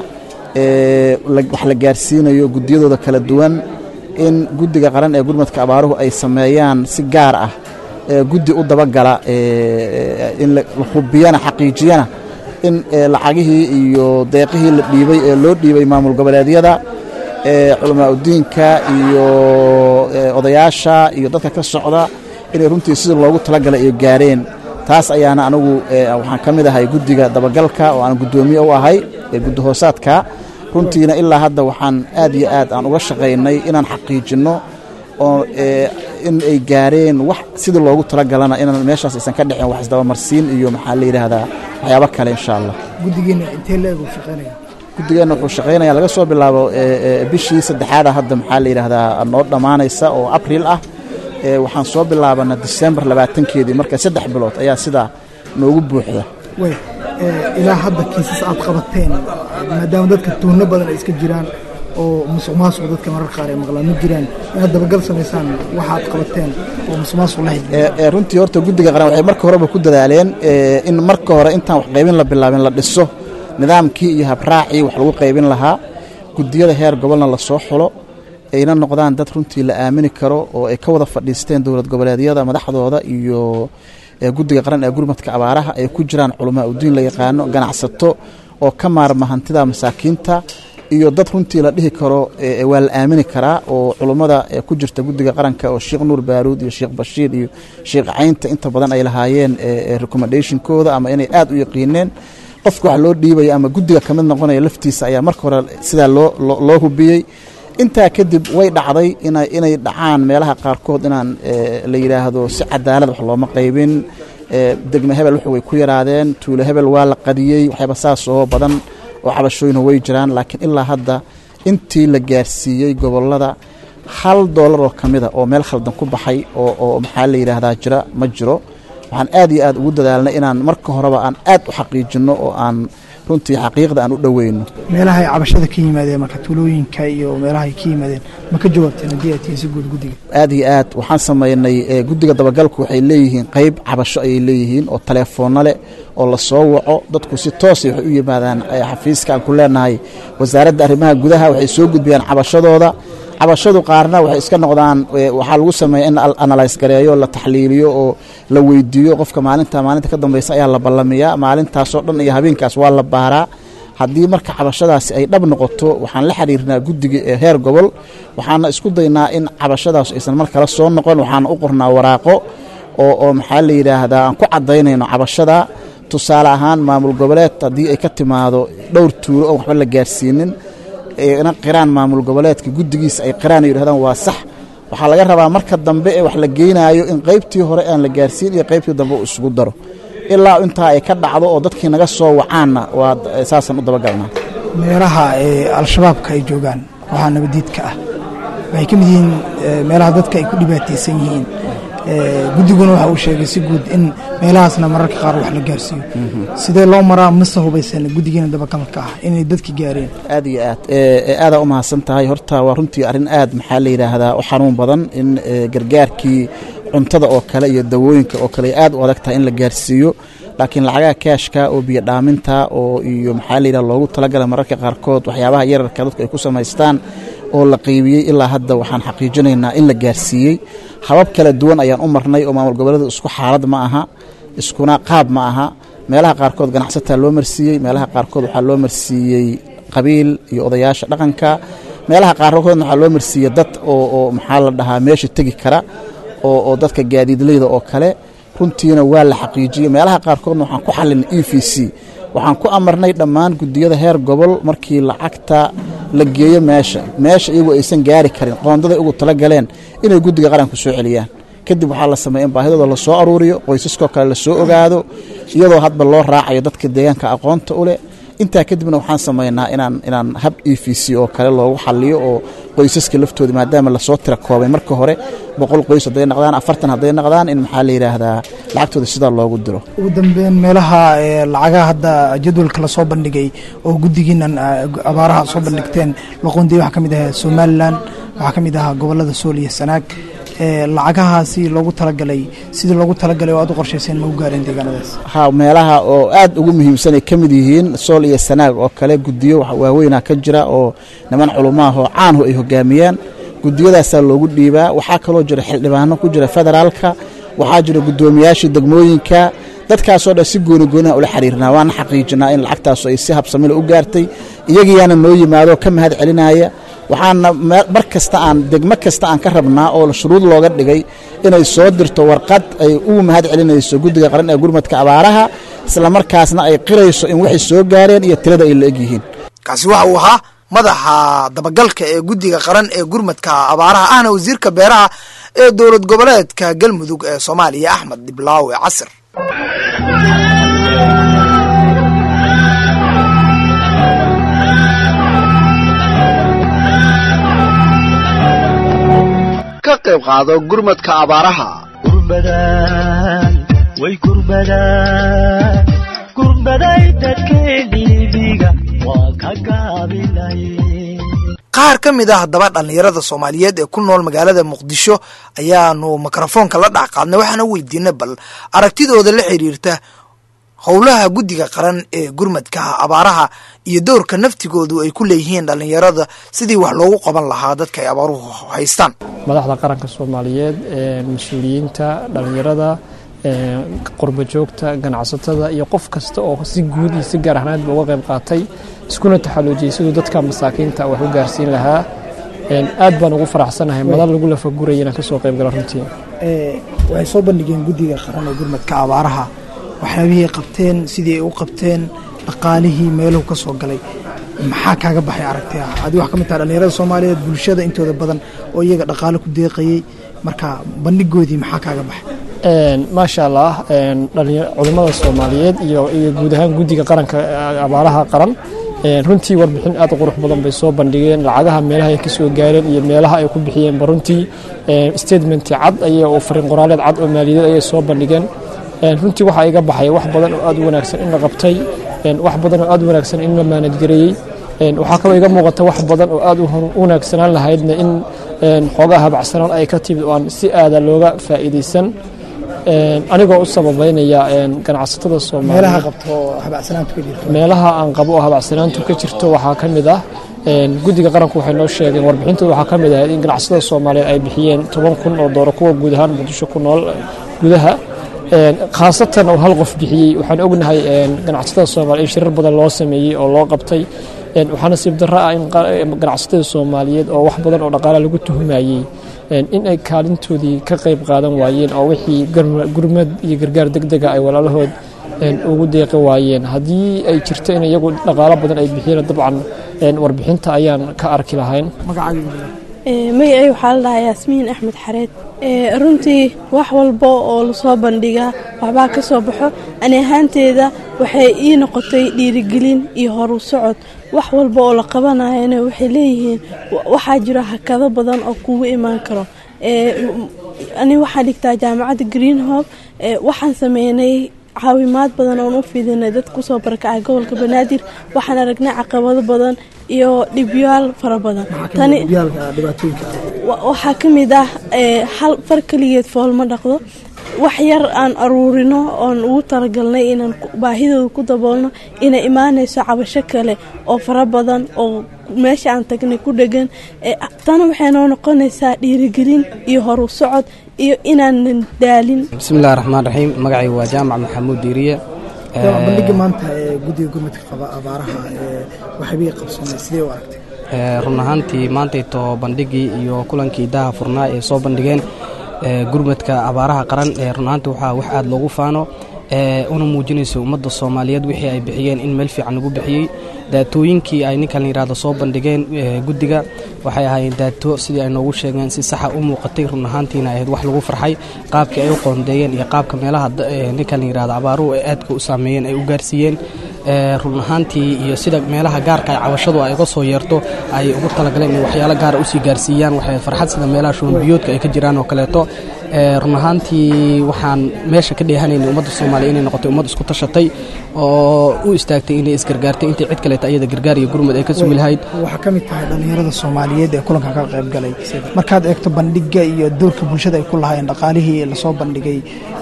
wax la gaarsiinayo guddiyadooda kala duwan in guddiga qaran ee gurmadka abaaruhu ay sameeyaan si gaar ah guddi u dabagala in la hubiyana xaqiijiyana in lacagihii iyo deeqihii la dhiibay ee loo dhiibay maamul goboleedyada culamaa udiinka iyo odayaasha iyo dadka ka socda inay runtii sida loogu talagalay ay gaareen taas ayaana anigu waxaan ka mid ahay guddiga dabagalka oo aan guddoomiye u ahay ee guddi hoosaadka runtiina ilaa hadda waxaan aad iyo aad aan uga shaqaynay inaan xaqiijinno oo in ay gaareen wax sidii loogu talagalana inaan meeshaas aysan ka dhicin wax isdabamarsiin iyo maxaa la yidhaahdaa waxyaabo kale insha allah guddigeena intee leeg uu shaqaynaya guddigeenna wuxuu shaqaynaya laga soo bilaabo bishii saddexaada hadda maxaa la yidhaahdaa noo dhammaanaysa oo abriil ah waxaan soo bilaabana disembar labaatankeedii marka saddex bilood ayaa sidaa noogu buuxda way ilaa hadda kiisas aad qabateen maadaama dadka tuuno badan ay iska jiraan oo musuq maasuq dadka marar qaar ay maqlaan ma jiraan inaad dabagal samaysaan waxaad qabateen oo musuq maasuq la xidhiidha runtii horta guddiga qaran waxay marka horeba ku dadaaleen in marka hore intaan wax qaybin la bilaabin la dhiso nidaamkii iyo habraacii wax lagu qaybin lahaa guddiyada heer gobolna la soo xulo ayna noqdaan dad runtii la aamini karo oo ay ka wada fadhiisteen dowlad goboleedyada madaxdooda iyo guddiga qaran ee gurmadka abaaraha ay ku jiraan culamaa udiin la yaqaano ganacsato oo ka maarma hantida masaakiinta iyo dad runtii la dhihi karo waa la aamini karaa oo culummada ku jirta guddiga qaranka oo sheekh nuur baaruud iyo sheekh bashiir iyo sheekh caynta inta badan ay lahaayeen recommendationkooda ama inay aad u yaqiineen qofka wax loo dhiibaya ama guddiga ka mid noqonaya laftiisa ayaa marka hore sidaa loo hubiyey intaa kadib way dhacday inay dhacaan meelaha qaarkood inaan la yidhaahdo si cadaalad wax looma qaybin degme hebel wuxu way ku yaraadeen tuulo hebel waa la qadiyey waxyaaba saas oo badan oo cabashooyina way jiraan laakiin ilaa hadda intii la gaarsiiyey gobolada hal doolar oo ka mida oo meel khaldan ku baxay oo maxaa la yidhaahdaa jira ma jiro waxaan aad iyo aad ugu dadaalnay inaan marka horeba aan aad u xaqiijinno oo aan runtii xaqiiqda aan u dhoweyno meelaha ay cabashada ka yimaadeen marka tuulooyinka iyo meelaha ay ka yimaadeen ma ka jawaabteen haddii ay tihiin si guud guddiga aad iyo aad waxaan samaynay guddiga dabagalku waxay leeyihiin qayb cabasho ayay leeyihiin oo taleefoonno leh oo la soo waco dadku si toosay waxay u yimaadaan xafiiska aan ku leenahay wasaaradda arrimaha gudaha waxay soo gudbiyaan cabashadooda cabashadu qaarna waxay iska noqdaan waxaa lagu sameeya in analyse gareeyo la taxliiliyo oo la weydiiyo qofka maalinta maalinta ka dambeysa ayaa la ballamiyaa maalintaasoo dhan iyo habeenkaas waa la baaraa haddii marka cabashadaasi ay dhab noqoto waxaan la xiriirnaa guddiga ee heer gobol waxaana isku daynaa in cabashadaas aysan mar kale soo noqon waxaana u qornaa waraaqo oo oo maxaa la yidhaahdaa aan ku caddaynayno cabashada tusaale ahaan maamul goboleed haddii ay ka timaado dhowr tuulo oon waxba la gaarsiinin na qiraan maamul goboleedka guddigiisa ay qiraan ay yidhahdaan waa sax waxaa laga rabaa marka dambe ee wax la geynaayo in qaybtii hore aan la gaarsiin iyo qaybtii dambe uu isugu daro ilaa intaa ay ka dhacdo oo dadkii naga soo wacaanna waa saasaan u dabagalnaa meelaha al-shabaabka ay joogaan waxaa nabadiidka ah waxay ka mid yihiin meelaha dadka ay ku dhibaataysan yihiin guddiguna waxa uu sheegay si guud in meelahaasna mararka qaar wax la gaarsiiyo sidee loo maraa mase hubaysan guddigiina dabagalka ah inay dadki gaareen aad iyo aad aadaa u mahadsan tahay horta waa runtii arrin aad maxaa la yidhaahdaa u xanuun badan in gargaarkii cuntada oo kale iyo dawooyinka oo kale aad u adag tahay in la gaarsiiyo laakiin lacagaha kaashka oo biyo dhaaminta oo iyo maxaa la yidhaha loogu talagala mararka qaarkood waxyaabaha yararka dadku ay ku samaystaan oo la qeybiyey ilaa hadda waxaan xaqiijinaynaa in la gaarsiiyey habab kala duwan ayaan u marnay oo maamul goboleeda isku xaalad ma aha iskuna qaab ma aha meelaha qaarkood ganacsataa loo marsiiyey meelaha qaarkood waxaa loo marsiiyey qabiil iyo odayaasha dhaqanka meelaha qaarkoodna waxaa loo marsiiyey dad oo oo maxaa la dhahaa meesha tegi kara oo oo dadka gaadiidleyda oo kale runtiina waa la xaqiijiyey meelaha qaarkoodna waxaan ku xalinay e v c waxaan ku amarnay dhammaan guddiyada heer gobol markii lacagta la geeyo meesha meesha iyagoo aysan gaari karin qoondaday ugu tala galeen inay guddiga qaranku soo celiyaan kadib waxaa la sameeya in baahidooda lasoo aruuriyo qoysaskoo kale lasoo ogaado iyadoo hadba loo raacayo dadka deegaanka aqoonta u leh intaa kadibna waxaan samaynaa inaan inaan hab e v c oo kale loogu xaliyo oo qoysaska laftooda maadaama lasoo tira koobay marka hore boqol qoys hadday naqdaan afartan hadday naqdaan in maxaa la yidhaahdaa lacagtooda sidaa loogu diro ugu dambeyn meelaha ee lacagaha hadda jadwalka lasoo bandhigay oo guddigiinan ah, abaaraha soo bandhigteen loqoondiya waxaa ka mid ahaa somalilan waxaa ka mid ahaa gobolada sool iyo sanaag ee lacagahaasi loogu talagalay sidii loogu talagalay oo aad u qorshayseen ma u gaareen deegaanadaas ha meelaha oo aad ugu muhiimsan ay ka mid yihiin sool iyo sanaag oo kale guddiyo wax waaweynaa ka jira oo niman culumaah oo caanhu ay hogaamiyaan gudiyadaasaa loogu dhiibaa waxaa kaloo jira xildhibaano ku jira federaalka waxaa jira guddoomiyaashii degmooyinka dadkaasoo dhan si gooni gooniha ula xiriirnaa waana xaqiijinaa in lacagtaasu ay si habsamile u gaartay iyagiyaana noo yimaado ka mahad celinaya waxaana me- mar kasta aan degmo kasta aan ka rabnaa oo shuruud looga dhigay inay soo dirto warqad ay ugu mahad celinayso guddiga qaran ee gurmadka abaaraha islamarkaasna ay qirayso in waxay soo gaareen iyo tirada ay la egyihiin kaasi waxa uu ahaa madaxa dabagalka ee guddiga qaran ee gurmadka abaaraha ahna wasiirka beeraha ee dowlad goboleedka galmudug ee soomaaliya axmed diblaawe casir ka qayb qaado gurmadka abaaraha gurbadan way gurbadan gurbaday dadkeediibiga waa ka gaabilay qaar ka mid ah haddaba dhallinyarada soomaaliyeed ee ku nool magaalada muqdisho ayaanu mikrofoonka la dhac qaadnay waxaana weydiinay bal aragtidooda la xiriirta howlaha guddiga qaran ee gurmadka abaaraha iyo dowrka naftigoodu ay ku leeyihiin dhallinyarada sidii wax loogu qaban lahaa dadka ay abaaruhu haystaan madaxda qaranka soomaaliyeed ee mas-uuliyiinta dhallinyarada ee qurba joogta ganacsatada iyo qof kasta oo si guud iyo si gaar ahnaadba uga qayb qaatay iskuna taxaluujiyey siduu dadka masaakiinta wax u gaarsiin lahaa Een, aad baan ugu faraxsanahay madal lagu lafaguraya inaan kasoo qayb galo runtii waxay soo bandhigeen guddiga qaran ee gurmadka abaaraha waxyaabihii ay qabteen sidii ay u qabteen dhaqaalihii meeluhu ka soo galay maxaa kaaga baxay aragti ah adi wax ka mid taha dhallinyarada soomaaliyeed bulshada intooda badan oo iyaga dhaqaale ku deeqayey marka bandhigoodii maxaa kaaga baxay Een, maasha allah een, dhalinya- culimmada soomaaliyeed iyo iyo guud ahaan guddiga qaranka ee abaaraha qaran een, runtii warbixin aad u qurux badan bay soo bandhigeen lacagaha meelaha ay ka soo gaareen iyo meelaha ay ku bixiyeenba runtii een, statement cad ayay oo fariin qoraaleed cad oo maaliyadeed ayay soo bandhigeen Een, runtii waxaa iga baxay wax badan oo aad u wanaagsan in la qabtay een, wax badan oo aad u wanaagsan in la maanadgareeyey Een, waxaa kaloo iga muuqata wax badan oo aad u hor- u wanaagsanaan lahaydna in een, xoogaa habacsanaan ay ka timid oo aan si aada looga faa'iidaysan Een, anigoo u sababeynaya een, ganacsatada meelaha soomaaliyeed qabto oo habacsanaantu ka jirto meelaha aan qabo oo habacsanaantu ka jirto waxaa ka mid ah een, guddiga qaranku waxay noo sheegeen warbixintooda waxaa ka mid ah in ganacsatada soomaaliyeed ay bixiyeen toban kun oo dooro kuwa guud ahaan muqdisho ku nool gudaha Een, khaasatan oo hal qof bixiyey waxaan ognahay een, ganacsatada soomaaliya in shirar badan loo sameeyey oo loo qabtay Een, waxaa nasiib darro ah in qa- ganacsatada soomaaliyeed oo wax badan oo dhaqaale lagu tuhumayey een, in ay kaalintoodii ka qayb qaadan waayeen oo wixii garma- gurmad iyo gargaar degdega ay walaalahood een, ugu deeqi waayeen haddii ay jirto in iyagu dhaqaalo badan ay bixiyeen dabcan een, warbixinta ayaan ka arki lahayn magacay waxaa la dhahaa yaasmiin axmed xareed Ee, runtii wax walba oo lasoo bandhigaa waxbaa ka soo baxo ani ahaanteeda waxay ii noqotay dhiirigelin iyo horu socod wax walba oo la qabanayana waxay leeyihiin wa- waxaa jira hakado badan oo kugu imaan karo Ee, m- ani waxaan dhigtaa jaamacadda greenhope Ee, waxaan sameynay caawimaad badan oon u fidinay dad kusoo barakacay gobolka banaadir waxaan aragnay caqabado badan iyo dhibyaal fara badan tani yaalka dhibaatooyinka wa- waxaa ka mid ah ee, hal far keligeed fool ma dhaqdo wax yar aan aruurino oon ugu talagalnay inaan baahidooda ku daboolno inay imaanayso cabasho kale oo fara badan oo meesha aan tagnay ku dhegan tana waxay noo noqonaysaa dhiirigelin iyo horu socod iyo inaanan daalin bismillahi raxmaan raxiim magacaygu waa jaamac maxamuud diiriye bandhiga maanta ee guddiga gurmadka qaba abaaraha waxbay qabsoonay sidee u aragtay run ahaantii maantayto bandhigii iyo kulankii daha furnaa ee soo bandhigeen gurmadka abaaraha qaran ee run ahaantii waxaa wax aada loogu faano una muujinayso ummadda soomaaliyeed wixii ay bixiyeen in meel fiican lagu bixiyey daatooyinkii ay ninkan la yidhahdo soo bandhigeen guddiga waxay ahaayeen daato sidii ay noogu sheegeen si saxa u muuqatay run ahaantiina ahayd wax lagu farxay qaabkii ay u qoondeeyeen iyo qaabka meelaha ninkan la yidhahdo abaaruhu ay aadka u saameeyeen ay u gaarsiiyeen run ahaantii iyo sida meelaha gaarka ay cabashadu ay uga soo yeerto ay ugu talagaleen in waxyaalo gaara usii gaarsiiyaan waxay farxad sida meelaha shuunbiyoodka ay ka jiraan oo kaleeto run ahaantii waxaan meesha ka dheehanaynay ummadda soomaaliya inay noqotay ummad isku tashatay oo u istaagtay inay isgargaartay intii cid kaleeta ayada gargaar iyo gurmud ay ka sugi lahayd waxaa ka mid tahay dhallinyarada soomaaliyeed ee kulankan ka qayb galay markaad eegto bandhiga iyo doorka bulshada ay ku lahaayeen dhaqaalihii lasoo bandhigay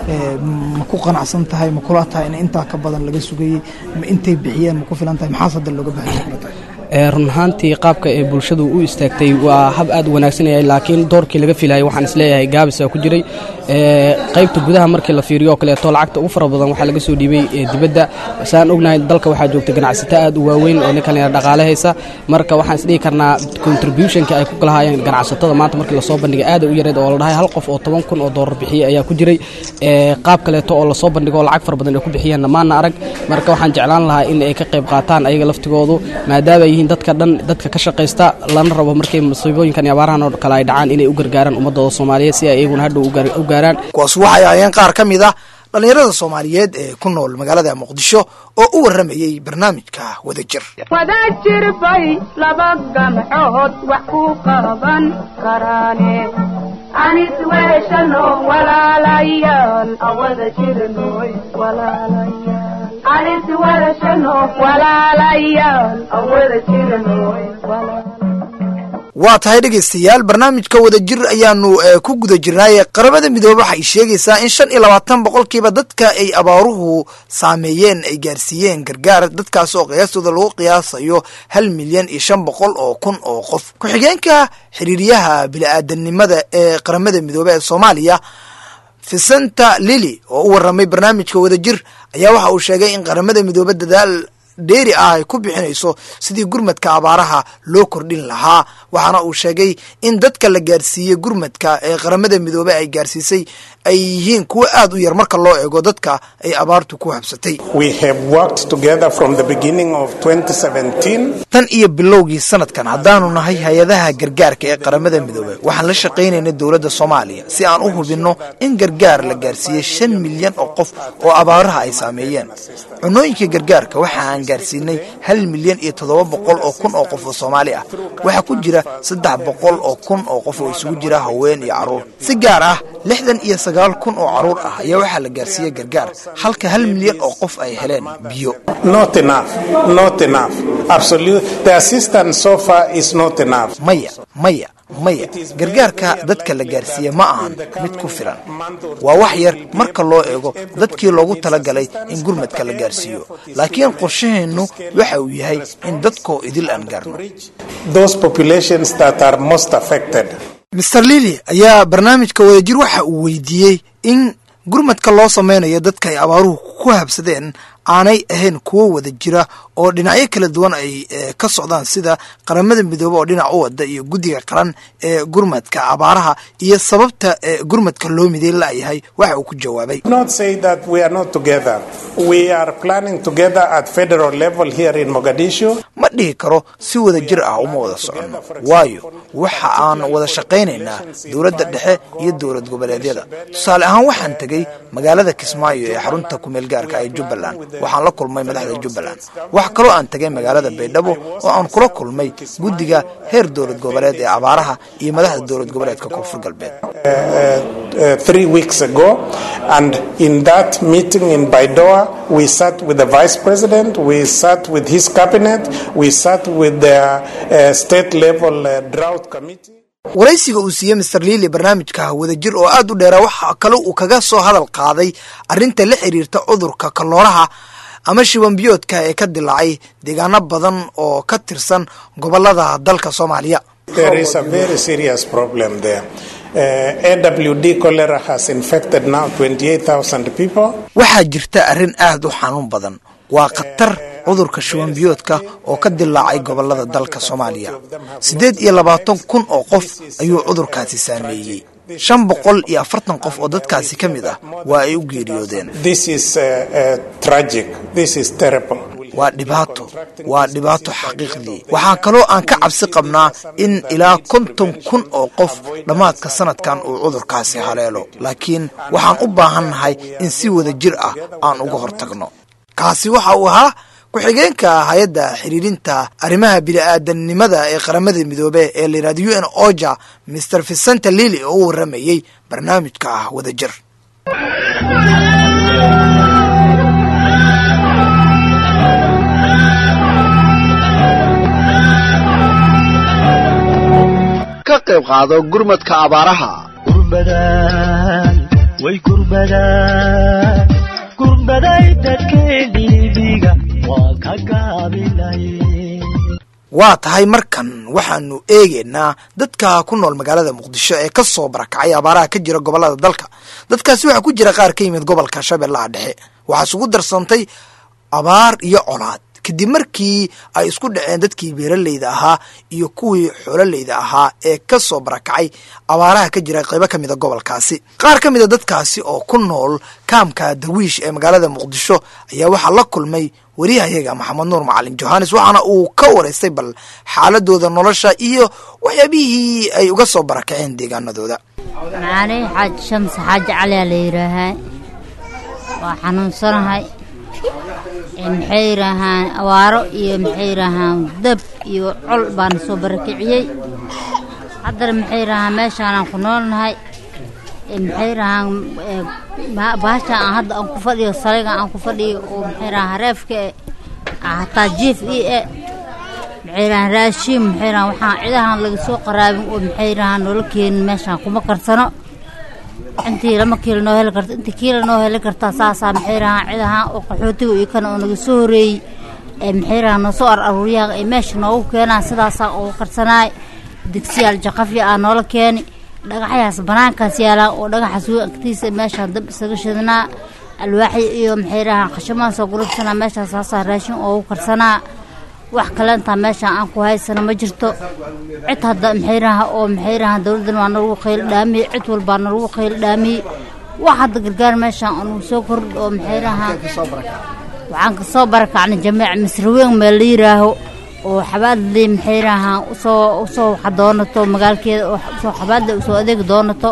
ma ku qanacsan tahay ma kula tahay in intaa ka badan laga sugayey ma intay bixiyeen ma ku filan tahay maxaas hadda looga baahanya kula tahay run ahaantii qaabka ee bulshadu u istaagtay waa hab aad u wanaagsanaya laakiin doorkii laga filayay waxaan isleeyahay gaabisa ku jiray qaybta gudaha markii la fiiriyo oo kaleeto lacagta ugu fara badan waxaa laga soo dhiibay dibadda saan ognahay dalka waxaa joogta ganacsato aad u waaweyn oo ninkan dhaqaale haysa marka waxaan isdhihi karnaa contributionka ay ku kalahaayeen ganacsatada maanta markii lasoo bandhigay aada u yareed oo la dhahay hal qof oo toban kun oo doolar bixiyey ayaa ku jiray qaab kaleeto oo lasoo bandhigo oo lacag fara badan ay ku bixiyeen dhammaanna arag marka waxaan jeclaan lahaa in ay ka qayb qaataan ayaga laftigoodu maadaama yihiin dadka dhan dadka ka shaqaysta lana rabo markay musiibooyinkan iyo abaarahan oo kale ay dhacaan inay u gargaaraan ummadooda soomaaliyeed si ay iyaguna hadhow u gaaraan kuwaas waxay ahaayeen qaar ka mid ah dhallinyarada soomaaliyeed ee ku nool magaalada muqdisho oo u warramayey barnaamijka wadajir wadajir bay laba gamcood wax ku qaban karaane anis weeshano walaalayaal awada jirnoy walaalayaal anis weeshano walaalayaal awada jirnoy waa tahay dhegaystayaal barnaamijka wadajir ayaanu ku guda jirnaaye qaramada midoobe waxay sheegaysaa in shan iyo labaatan boqolkiiba dadka ay abaaruhu saameeyeen ay gaarsiiyeen gargaar dadkaas oo qiyaastooda lagu qiyaasayo hal milyan iyo shan boqol oo kun oo qof ku-xigeenka xiriiryaha bili-aadanimada ee qaramada midoobe ee soomaaliya vicenta lili oo u warramay barnaamijka wadajir ayaa waxa uu sheegay in qaramada midoobe dadaal dheeri ah ay ku bixinayso sidii gurmadka abaaraha loo kordhin lahaa waxaana uu sheegay in dadka la gaarsiiyey gurmadka ee qaramada midoobe ay gaarsiisay ay yihiin kuwo aad u yar marka loo eego dadka ay abaartu ku habsatay tan iyo bilowgii sanadkan haddaanu nahay hay-adaha gargaarka ee qaramada midoobe waxaan la shaqaynayna dowladda soomaaliya si aan u hubinno in gargaar la gaarsiiyey shan milyan oo qof oo abaaraha ay saameeyeen cunooyinka gargaarka waxa aan gaarsiinay hal milyan iyo toddoba boqol oo kun oo qof oo soomaali ah waxaa ku jira saddex boqol oo kun oo qof oo isugu jira haween iyo carruur si gaar ah lixdan iyo sagaal kun oo carruur ah ayaa waxaa la gaarsiiyey gargaar halka hal milyan oo qof ay heleen biyo maya maya maya gargaarka dadka la gaarsiiye ma ahan mid ku filan waa wax yar marka loo eego dadkii loogu talagalay in gurmadka la gaarsiiyo laakiin qorshaheennu waxa uu yahay in dadkoo idil aan gaarno master lili ayaa barnaamijka wadajir waxa uu weydiiyey in gurmadka loo sameynayo dadka ay abaaruhu ku habsadeen aanay ahayn kuwo wada jira oo dhinacyo kala duwan ay ka socdaan sida qaramada midoobe oo dhinac u wada iyo guddiga qaran ee gurmadka abaaraha iyo sababta gurmadka loo miday la'yahay waxa uu ku jawaabay ma dhihi karo si wada jir ah uma wada soconno waayo waxa aan wada shaqaynaynaa dowladda dhexe iyo dowlad goboleedyada tusaale ahaan waxaan tegey magaalada kismaayo ee xarunta kumeel gaarka ee jubbaland waxaan la kulmay madaxda jubbaland wax kaloo aan tegay magaalada baydhabo oo aan kula kulmay guddiga heer dowlad goboleed ee abaaraha iyo madaxda dowlad goboleedka koonfur galbeed three weeks ago and in that meeting in Baidoa we sat with the vice president we sat with his cabinet we sat with the uh, state level uh, drought committee waraysiga uu siiyey master liili barnaamijka wadajir oo aad u dheera waxa kale uu kaga soo hadal qaaday arrinta la xiriirta cudurka kalooraha ama shibanbiyoodka ee ka dilaacay deegaano badan oo ka tirsan gobolada dalka soomaaliya There is a very serious problem there. Uh, AWD cholera has infected now 28,000 people. waxaa jirta arrin aad u xanuun badan waa khatar cudurka shubanbiyoodka oo ka dilaacay gobolada dalka soomaaliya siddeed iyo labaatan kun oo qof ayuu cudurkaasi saameeyey shan boqol iyo afartan qof oo dadkaasi ka mid ah waa ay u geeriyoodeen This is uh, uh, tragic. This is terrible. waa dhibaato waa dhibaato xaqiiqdii waxaa kaloo aan ka cabsi qabnaa in ilaa konton kun oo qof dhammaadka sanadkan uu cudurkaasi haleelo laakiin waxaan u baahannahay in si wada jir ah aan uga hortagno kaasi waxa uu ahaa ku-xigeenka hay-adda xiriirinta arrimaha bini-aadanimada ee qaramada midoobe ee la yidhahdo u n oja mr vicente lili oo u warramayey barnaamijka ah wadajir ka qayb qaado gurmadka abaaraha gurbadaan way gurbadaan gurbaday dadkeenibiga waa ka gaabilay waa tahay markan waxaanu eegaynaa dadka ku nool magaalada muqdisho ee ka soo barakacay abaaraha ka jira gobolada dalka dadkaasi waxaa ku jira qaar ka yimid gobolka shabeellaha dhexe waxaa isugu darsantay abaar iyo colaad kadib markii ay isku dhaceen dadkii beeraleyda ahaa iyo kuwii xoololeyda ahaa ee ka soo barakacay abaaraha ka jira qaybo ka mida gobolkaasi qaar ka mida dadkaasi oo ku nool kaamka darwiish ee magaalada muqdisho ayaa waxaa la kulmay wariyahayaga maxamed nuur macalin johannes waxaana uu ka waraystay bal xaaladooda nolosha iyo waxyaabihii ay uga soo barakaceen deegaanadooda macaaney xaaji shamsi xaaji caliyaa la yidhaahaa waa xanuunsanahay Ee, maxay yidhaahaan awaaro iyo maxay yidhaahaan dab iyo col baana soo barakiciyey haddana maxay yidhaahaan meeshaanaan ku noolnahay Ee, maxay yidhaahaan ee, ba- baashaan aan hadda aan ku fadhiyo saliga aan ku fadhiyo oo maxay yidhahaan hareefka e aa hataa jiif ii e maxay yidhahaan raashiin maxay yidhahaan waxaan cidahan laga soo qaraabin oo maxay yidhahaan noola keenin meeshaan kuma karsano intii lama kiilo noo heli karto intii kiilo noo heli kartaa saasaa maxay rahaan cidahaan oo qaxootiga iyo kana oo naga soo horeeyey ee maxay rahaan noo soo ar aruuriyaan ay meesha noogu keenaan sidaasaa ugu karsanaay digsiyaal jaqafya aa noola keeni dhagaxyaas banaankaas yaalaan oo dhagaxaas weyn agtiisa meeshaan dab isaga shidnaa alwaaxya iyo maxay rahaan khashamaan soo gurubsanaa meeshaas saasaa raashin oogu karsanaa wax kale intaa meeshaan aan ku haysano ma jirto cid hadda maxay raha oo maxay rahaan dowladdan waa nalagu qaylo dhaamiyey cid walbaa nalagu qaylo dhaamiyey wax hadda gargaar meeshaan oo nagu soo kordhi oo maxay rahaan waxaan kasoo barakacnay jameec misraweyn meel la yiraaho oo xabaadley maxay rahaan usoo usoo waxa doonato magaalkeeda oo usoo xabaadle usoo adeegi doonato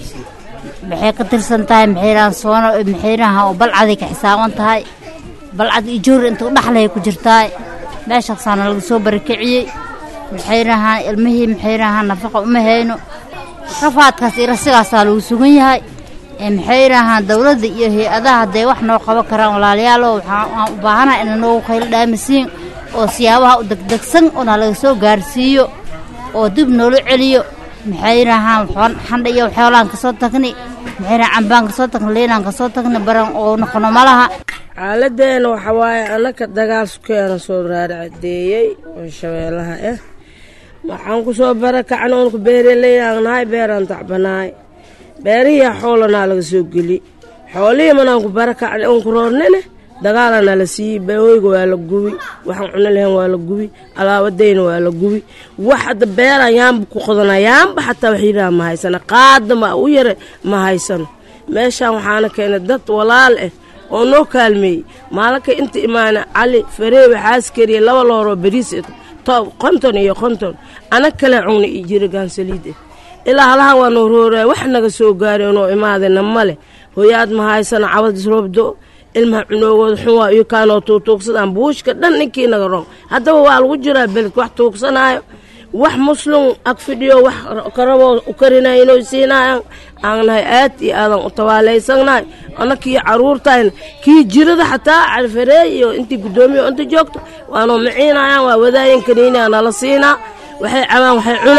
maxay ka tirsan tahay maxay rahaan soono maxay rahaan oo balcaday ka xisaaban tahay balcad iyo joori inta udhaxlay ku jirtaa meeshaasaana laga soo barakiciyey maxay rahaan ilmihii maxay rahaan nafaqa uma hayno rafaadkaas iyo rasigaasaa lagu sugan yahay ee maxay rahaan dowladda iyo hay-adaha hadday wax noo qaban karaan walaalayaalo waxaan waan u baahanaha ina noogu qaylo dhaamisiin oo siyaabaha u degdegsan oona laga soo gaarsiiyo oo dib noola celiyo maxay rahaan xandha iyo xoolaan kasoo tagni maxay rahaan cambaan kasoo tagni liinaan kasoo tagni baran oo noqono malaha xaaladeena waxa waaye annaka dagaal sukeena soo raarcadeeyey oo shabeellaha ah waxaan ku soo barakacna oon ku beeraleeyaan nahay beeraan tacbanaay beerihii xoolanaa laga soo geli xoolihii manaan ku barakacna oon ku roornine dagaalana la siiyey beeweyga waa la gubi waxaan cuno lahayn waa la gubi alaabadayna waa la gubi wax hadda beeraan yaanba ku qodana yaanba xataa wax yidhaha ma haysana qaada ma u yare ma haysano meeshaan waxaana keenay dad walaal ah oo noo kaalmeeyey maalinka inta imaana cali fareewe xaaskariya laba looroo bariis konton iyo konton ana kale cugna iyo jirigaan saliid ah ilaa halahan waa noo rooraya wax naga soo gaaray noo imaadayna male hoyaad ma haysana cabadis roobdo ilmaha cunoogooda xun waa iyo kaanoo tuugtuugsadaan buushka dhan ninkii naga roon haddaba waa lagu jiraa beledka wax tuugsanaayo wax muslim ag fidhiyo wax karaboo u karinayo inuu siinaayan aan nahay aad iyo aadan u tabaalaysannahay annakii caruurtayna kii jirada xataa califareey iyo intii guddoomiya inta joogto waanoo maciinayaan waa wadaayan kaniiniya nala siinaa waxay cabaan waxay cunaan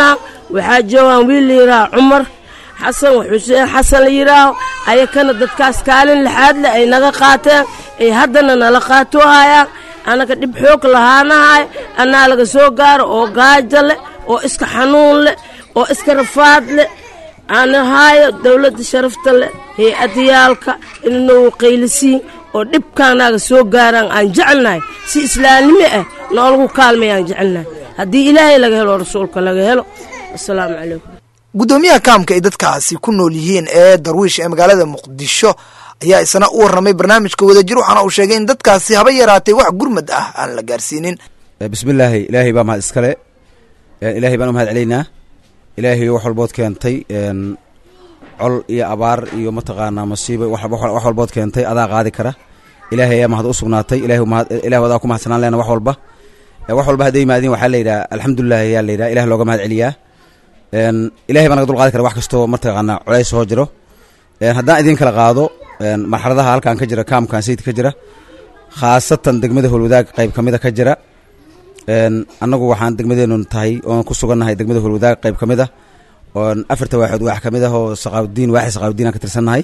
waxaa joogaan wiil la yidhaaha cumar xasan xuseen xasan la yidhaaho ayakana dadkaas kaalin lixaad leh ay naga qaateen ay haddana nala qaatoo hayaan annaga dhib xoog lahaanahay annaa laga soo gaaro oo gaajo leh oo iska xanuun leh oo iska rafaad leh aan ahaayo dowladda sharafta leh hay-adayaalka inanagu qaylisiin oo dhibkaanaaga soo gaaraan aan jecelnahay si islaamnimo ah noolagu kaalmay aan jecelnahay haddii ilaahay laga helo rasuulka laga helo asalaamu calaykum guddoomiyaha kaamka ay dadkaasi ku nool yihiin ee darwiish ee magaalada muqdisho ayaa isna u warramay barnaamijka wadajir waxaana uu sheegay in dadkaasi haba yaraatay wax gurmad ah aan la gaarsiinin bismillaahi ilaahay baa mahad iskale ilaahay baan u mahad celaynaa ilaahay wax walbood keentay col iyo abaar iyo mataqaanaa masiibo wax walbood keentay adaa qaadi kara ilaahay ayaa mahad u sugnaatay ilaah adaa ku mahadsanaan leena wax walba wax walba hadday yimaadiin waxaa layidhaha alxamdulilah ayaa layidhaha ilah looga mahad celiyaa ilahay baa naga dul qaadi kara wax kastoo mataqaanaa culays soo jiro haddaan idiin kala qaado marxaladaha halkan ka jira kaamkan sayid ka jira khaasatan degmada holwadaag qayb ka mida ka jira annagu waxaan degmadeenu tahay oon ku sugannahay degmada holwadaag qayb ka mid ah oon afarta waaxood waax ka mid ah oo saqaawdiin waaxi saqaawdiin aan ka tirsannahay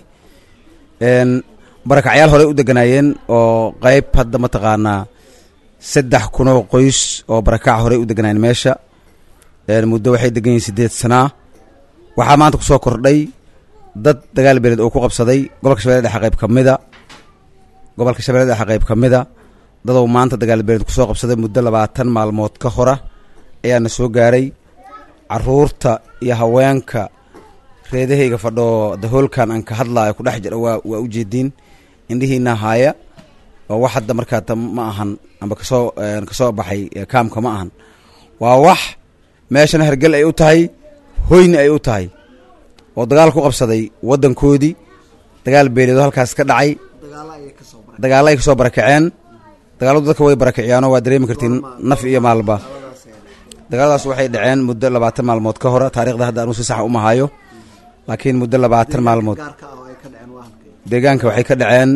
barakacyaal horey u deganaayeen oo qayb hadda mataqaanaa saddex kunoo qoys oo barakac horey u deganaayeen meesha muddo waxay degan yihiin siddeed sanaa waxaa maanta kusoo kordhay dad dagaal beeleed oo ku qabsaday gobolka shabeelle dhexe qayb ka mida gobolka shabeelle dhexe qayb ka mida dadow maanta dagaal beeleed kusoo qabsaday muddo labaatan maalmood ka hora ayaana soo gaaray caruurta iyo haweenka reedahayga fadhoo dahoolkan aan ka hadlaayo ku dhex jira waa waa ujeediin indhihiina haaya oo wax hadda markaata ma ahan amba kasoo kasoo baxay kaamka ma ahan waa wax meeshana hergel ay u tahay hoyna ay u tahay oo dagaal ku qabsaday waddankoodii dagaal beeleedo halkaas ka dhacay dagaalla ay kasoo barakaceen dagaaladu dadka way barakiciyaanoo waa dareemi kartiin naf iyo maalba dagaaladaas waxay dhaceen muddo labaatan maalmood ka hora taarikhda hadda anuu si saxa uma hayo laakiin muddo labaatan maalmood deegaanka waxay ka dhaceen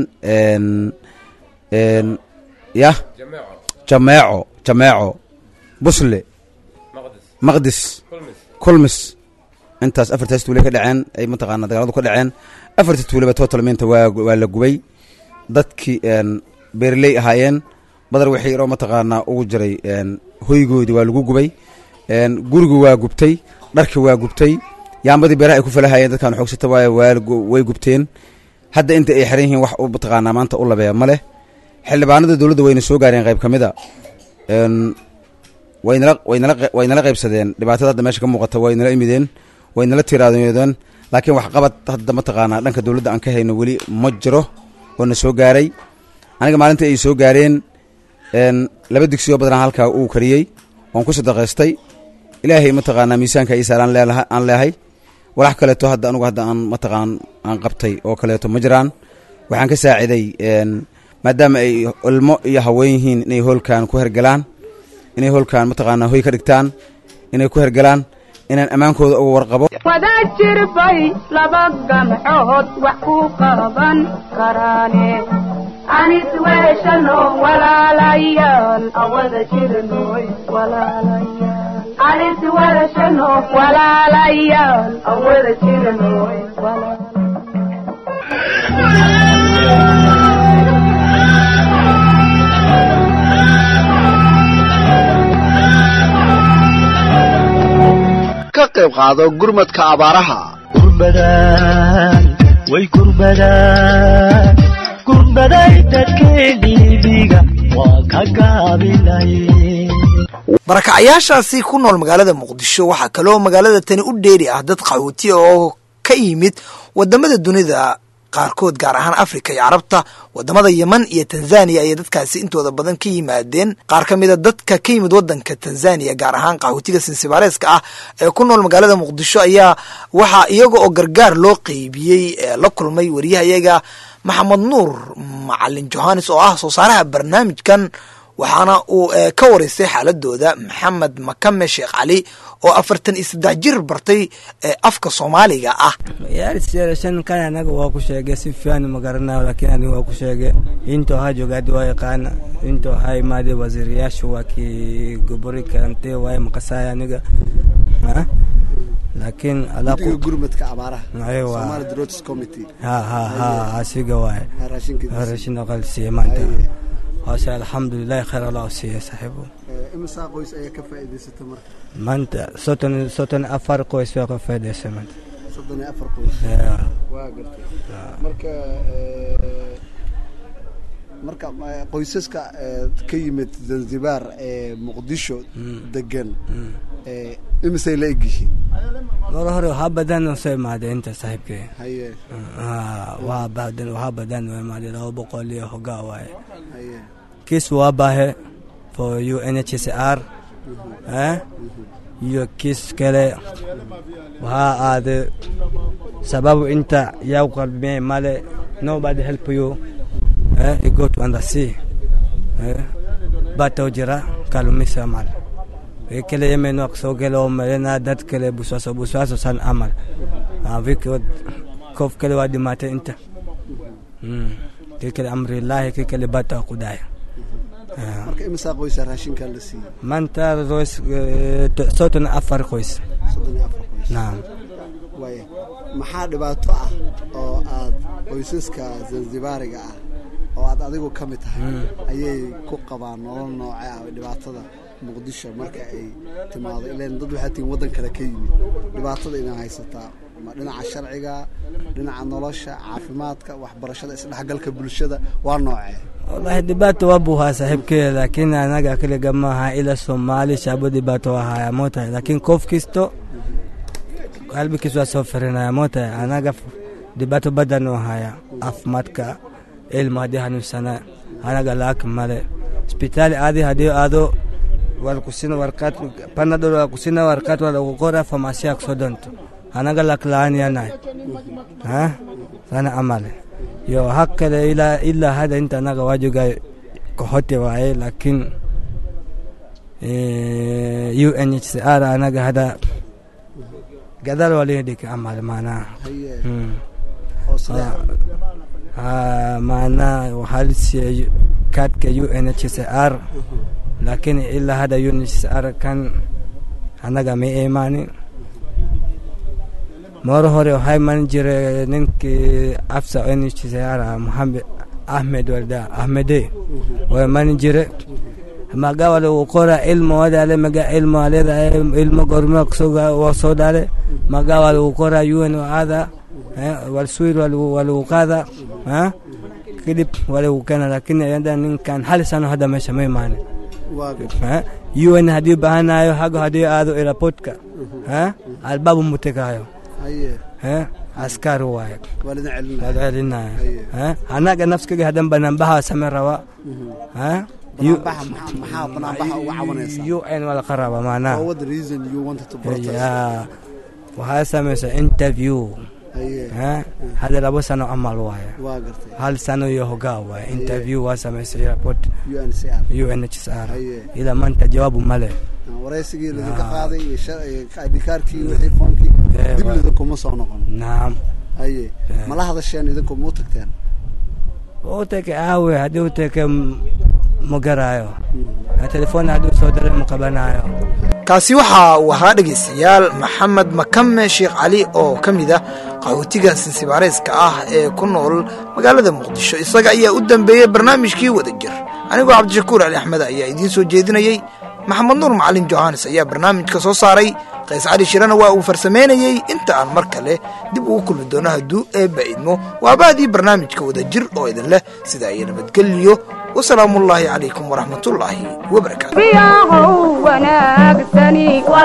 yah jameeco jameeco busle maqdis kulmis intaas afartaas tuule ka dhaceen ay mataqaana dagaaladu ka dhaceen afarta tuuleba totalmenta waa waa la gubay dadkii beerley ahaayeen badar wixii yaroo mataqaanaa ugu jiray hoygoodii waa lagu gubay gurigu waa gubtay dharki waa gubtay yaambadii beeraha ay ku falahayeen dadkaan xoogsata waay way gubteen hadda inta ay xiran yihiin wax u mataqaanaa maanta u labeeya ma leh xildhibaanada dowladda wayna soo gaareen qayb ka mid a waynala waynala waynala qaybsadeen dhibaatada hadda meesha ka muuqata waynala imideen waynala tiraadeen laakiin waxqabad hadda mataqaanaa dhanka dowladda aan ka hayno weli ma jiro oo na soo gaaray aniga maalintii ay soo gaareen laba digsiyo badanaa halkaa uu kariyey oon ku sadaqaystay ilaahay mataqaanaa miisaanka ii saaran aan leehay walax kaleeto hadda anugu hadda aan mataqaan aan qabtay oo kaleeto ma jiraan waxaan ka saaciday maadaama ay ilmo iyo haween yihiin inay hoolkan ku hergalaan inay hoolkan mataqaanaa hoy ka dhigtaan inay ku hergalaan inaan ammaankooda uga warqabo wadaad jirbay laba gamcood wax ku qaban karaane anis weeshano walaalayaal awada jirnoy walaalayaal anis weeshano walaalayaal awada jirnoy ka qayb qaado gurmadka abaaraha kurbadaan way kurbadaan kurbaday dadkeediibiga waa ka gaabinay barakacyaashaasi ku nool magaalada muqdisho waxaa kaloo magaalada tani u dheeri ah dad qaxooti oo ka yimid wadamada dunida qaarkood gaar ahaan afrika iyo carabta wadamada yeman iyo tanzaniya ayay dadkaasi intooda badan ka yimaadeen qaar ka mida dadka ka yimid wadanka tanzaniya gaar ahaan qaxootiga sinsibaareeska ah ee ku nool magaalada muqdisho ayaa waxaa iyaga oo gargaar loo qeybiyey la kulmay wariyahayaga maxamed nuur macalin johannes oo ah soo saaraha barnaamijkan waxaana uu ka waraystay xaaladooda maxamed makame sheekh cali oo afartan iyo saddex jir bartay afka soomaaliga ah kan anaga waa ku sheegay si fiican ma garanayo laakiin aniga waa ku sheegay into ha joogaadi waa yaqaana into ha imaade wasiirayaasha waa kii gobori karante waaye maqasaya aniga laakiin alaaqu guddiga gurmadka abaaraha Aywa. Somali Droughts Committee ha ha ha asiga waaye Ha, raashinkiisa. Ha, raashin aqal siiye maanta Haye. hoose alxamdulilahi khayr allah u siiye saaxiibo Eh, imisa qoys ayaa ka faa'iidaysata marka maanta soton soton afar qoys baa ka faa'iidaysay maanta soddon iyo afar qoys Ya. waa gartay marka eh, marka eh, qoysaska eh, ka yimid zanzibar ee muqdisho degan eh, imisay la egyihiin mar hore waxaa badan oo soo imaaday inta saaxiibkee haye Ah, waa badan waxaa badan oo imaaday laba boqol iyo hogaa waaye haye kiis waa baahe for UNHCR eh iyo kiis kale waxaa aaday sababu inta yaa qalbimee male nobody help you eh you go to under sea eh bata jira kalumisa mal e kele yemeno soo gele oo malena dad kale buswaso buswaso san amal ah viko kof kale waa dhimaatay inta mm kii kale amrillahi kii kale bata kudaya marka imisaa qoysa raashinkaa la siiyey maanta roos eh, to- soddon iyo afar qoys soddon iyo afar qoys naam waaya maxaa dhibaato ah oo aad qoysaska zanzibaariga ah oo aad adigu ka mid tahay ayay ku qabaan nolol nooce ah dhibaatada muqdisho marka ay timaado ilan dad waxaa tihiin waddan kale ka yimid dhibaatada inaa haysataa ma dhinaca sharciga dhinaca nolosha caafimaadka waxbarashada isdhexgalka bulshada waa noocee wallahi dhibaato waa buhaa saaxiibkeeda laakiin anaga kaliga maaha ila soomaali shaabo dhibaato waa haya mootahay laakiin qof kisto qalbigiis waa soo firinaya mootahay anaga f- dhibaato badan oo haya caafimaadka ilma haddii hanuunsana anaga laak male isbitaali aadi haddii aado walkusina warqaad panadol walkusina warqaad walagu qora famasiya kusoo donto anaga lak la-aan yanahay ha sana amale yo hakale ila ila hada inta anaga wajuga kohote waaye laakiin eh, UNHCR anaga hada gadal walidhika amal maanaa haye Mm. oo sidee Ah, maanaa waxaa la siiyey kaadhka UNHCR laakiin ilaa hada UNHCR kan anaga ma imaanin mar hore waxaa iman jiray ninkii afsa UNHCR ah, Mohamed Ahmed walda Ahmede waa iman jire maga wale uu qora ilmo wadale maga ilmo aleda ilmo gorma waa soo dhale maga wale uu qora UN ada wal suir wal wal uu qaada ha kadib wale uu keena laakiin ayada ninkan hal sano hadda meesha ma imaanin waa ha UN haddii baahanayo hago haddii aado airportka ha albabu mutekaayo haye ha askari waaye waa lidin celinaya waad celinaya Haye. ha anaga nafskiga hadan banaanbaha same raba ha banaanbaxa maxaa maxaa banaanbaxa uga cawanaysaa UN wala qaraba maanaa Or what the reason you wanted to protest ya waxaa samaysa interview haye ha hada labo sano camal waaye waa gartay hal sano iyo hogaa waaye interview waa samaysay airport UNCR UNHCR Haye. ila maanta jawaabu male waraysigii lidinka qaaday iyo sha- iyo idhikaarkii wixii foonkii Eh, dib waa- lidinkuma soo noqon naam haye ma la hadasheen idinku ma u tagteen uteke aawe haddii uteke ma garaayo telefon hadduu soo diray ma qabanayo kaasi waxa uu ahaa dhegaystayaal maxamed makame sheekh cali oo ka mid ah qaxootiga sinsibaareyska ah ee ku nool magaalada muqdisho isaga ayaa u dambeeyey barnaamijkii wada jir anigoo cabdishakuur ali axmed ayaa idiin soo jeedinayey maxamed nuur macalin johannes ayaa barnaamijka soo saaray qays cali shirana waa uu farsamaynayey inta aan mar kale dib ugu kulmi doono hadduu eebba idmo waa baadii barnaamijka wada jir oo idin leh sidaa iyo nabadgeliyo wasalaamullaahi calaykum waraxmatullaahi wabarakaatu biyahow wanaagsani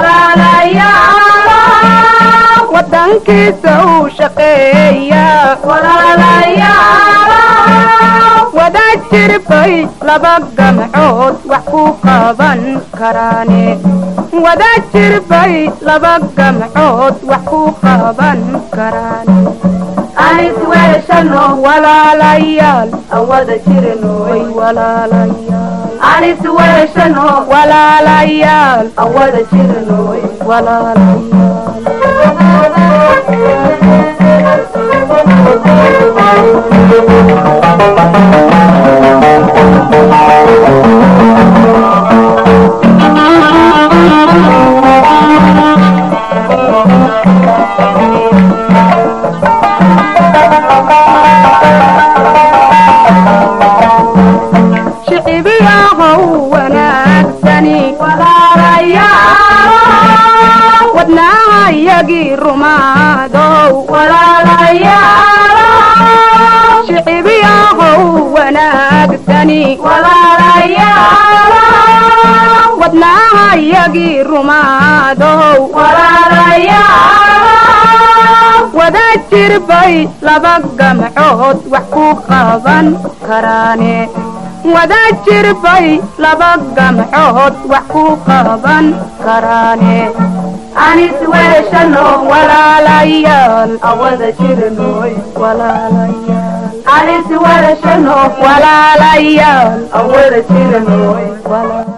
walaalayaal wadankiisa uu shaqeeya walaalayaal wada jirbay laba gamcood wax ku qaban karaane wada jirbay laba gamcood wax ku qaban karaane anis weeshano walaalayaal aan wada jirnoy walaalayaal anis weeshano walaalayaal aan wada jirnoy walaalayaal shicibiyahow wanaagsani walaalayaal wadnaha yagii rumaadow walaalayaal shicibiyahow wanaagsani walaalayaal wadnaha yagii rumaadow walaalayaal wada jirbay laba gamcood wax ku qaban karaane wada jirbay laba gamcood wax ku qaban karaane anis weeshano walaalayaal awada jirnoy walaalayaal anis weeshano walaalayaal awada jirnoy walaalayaal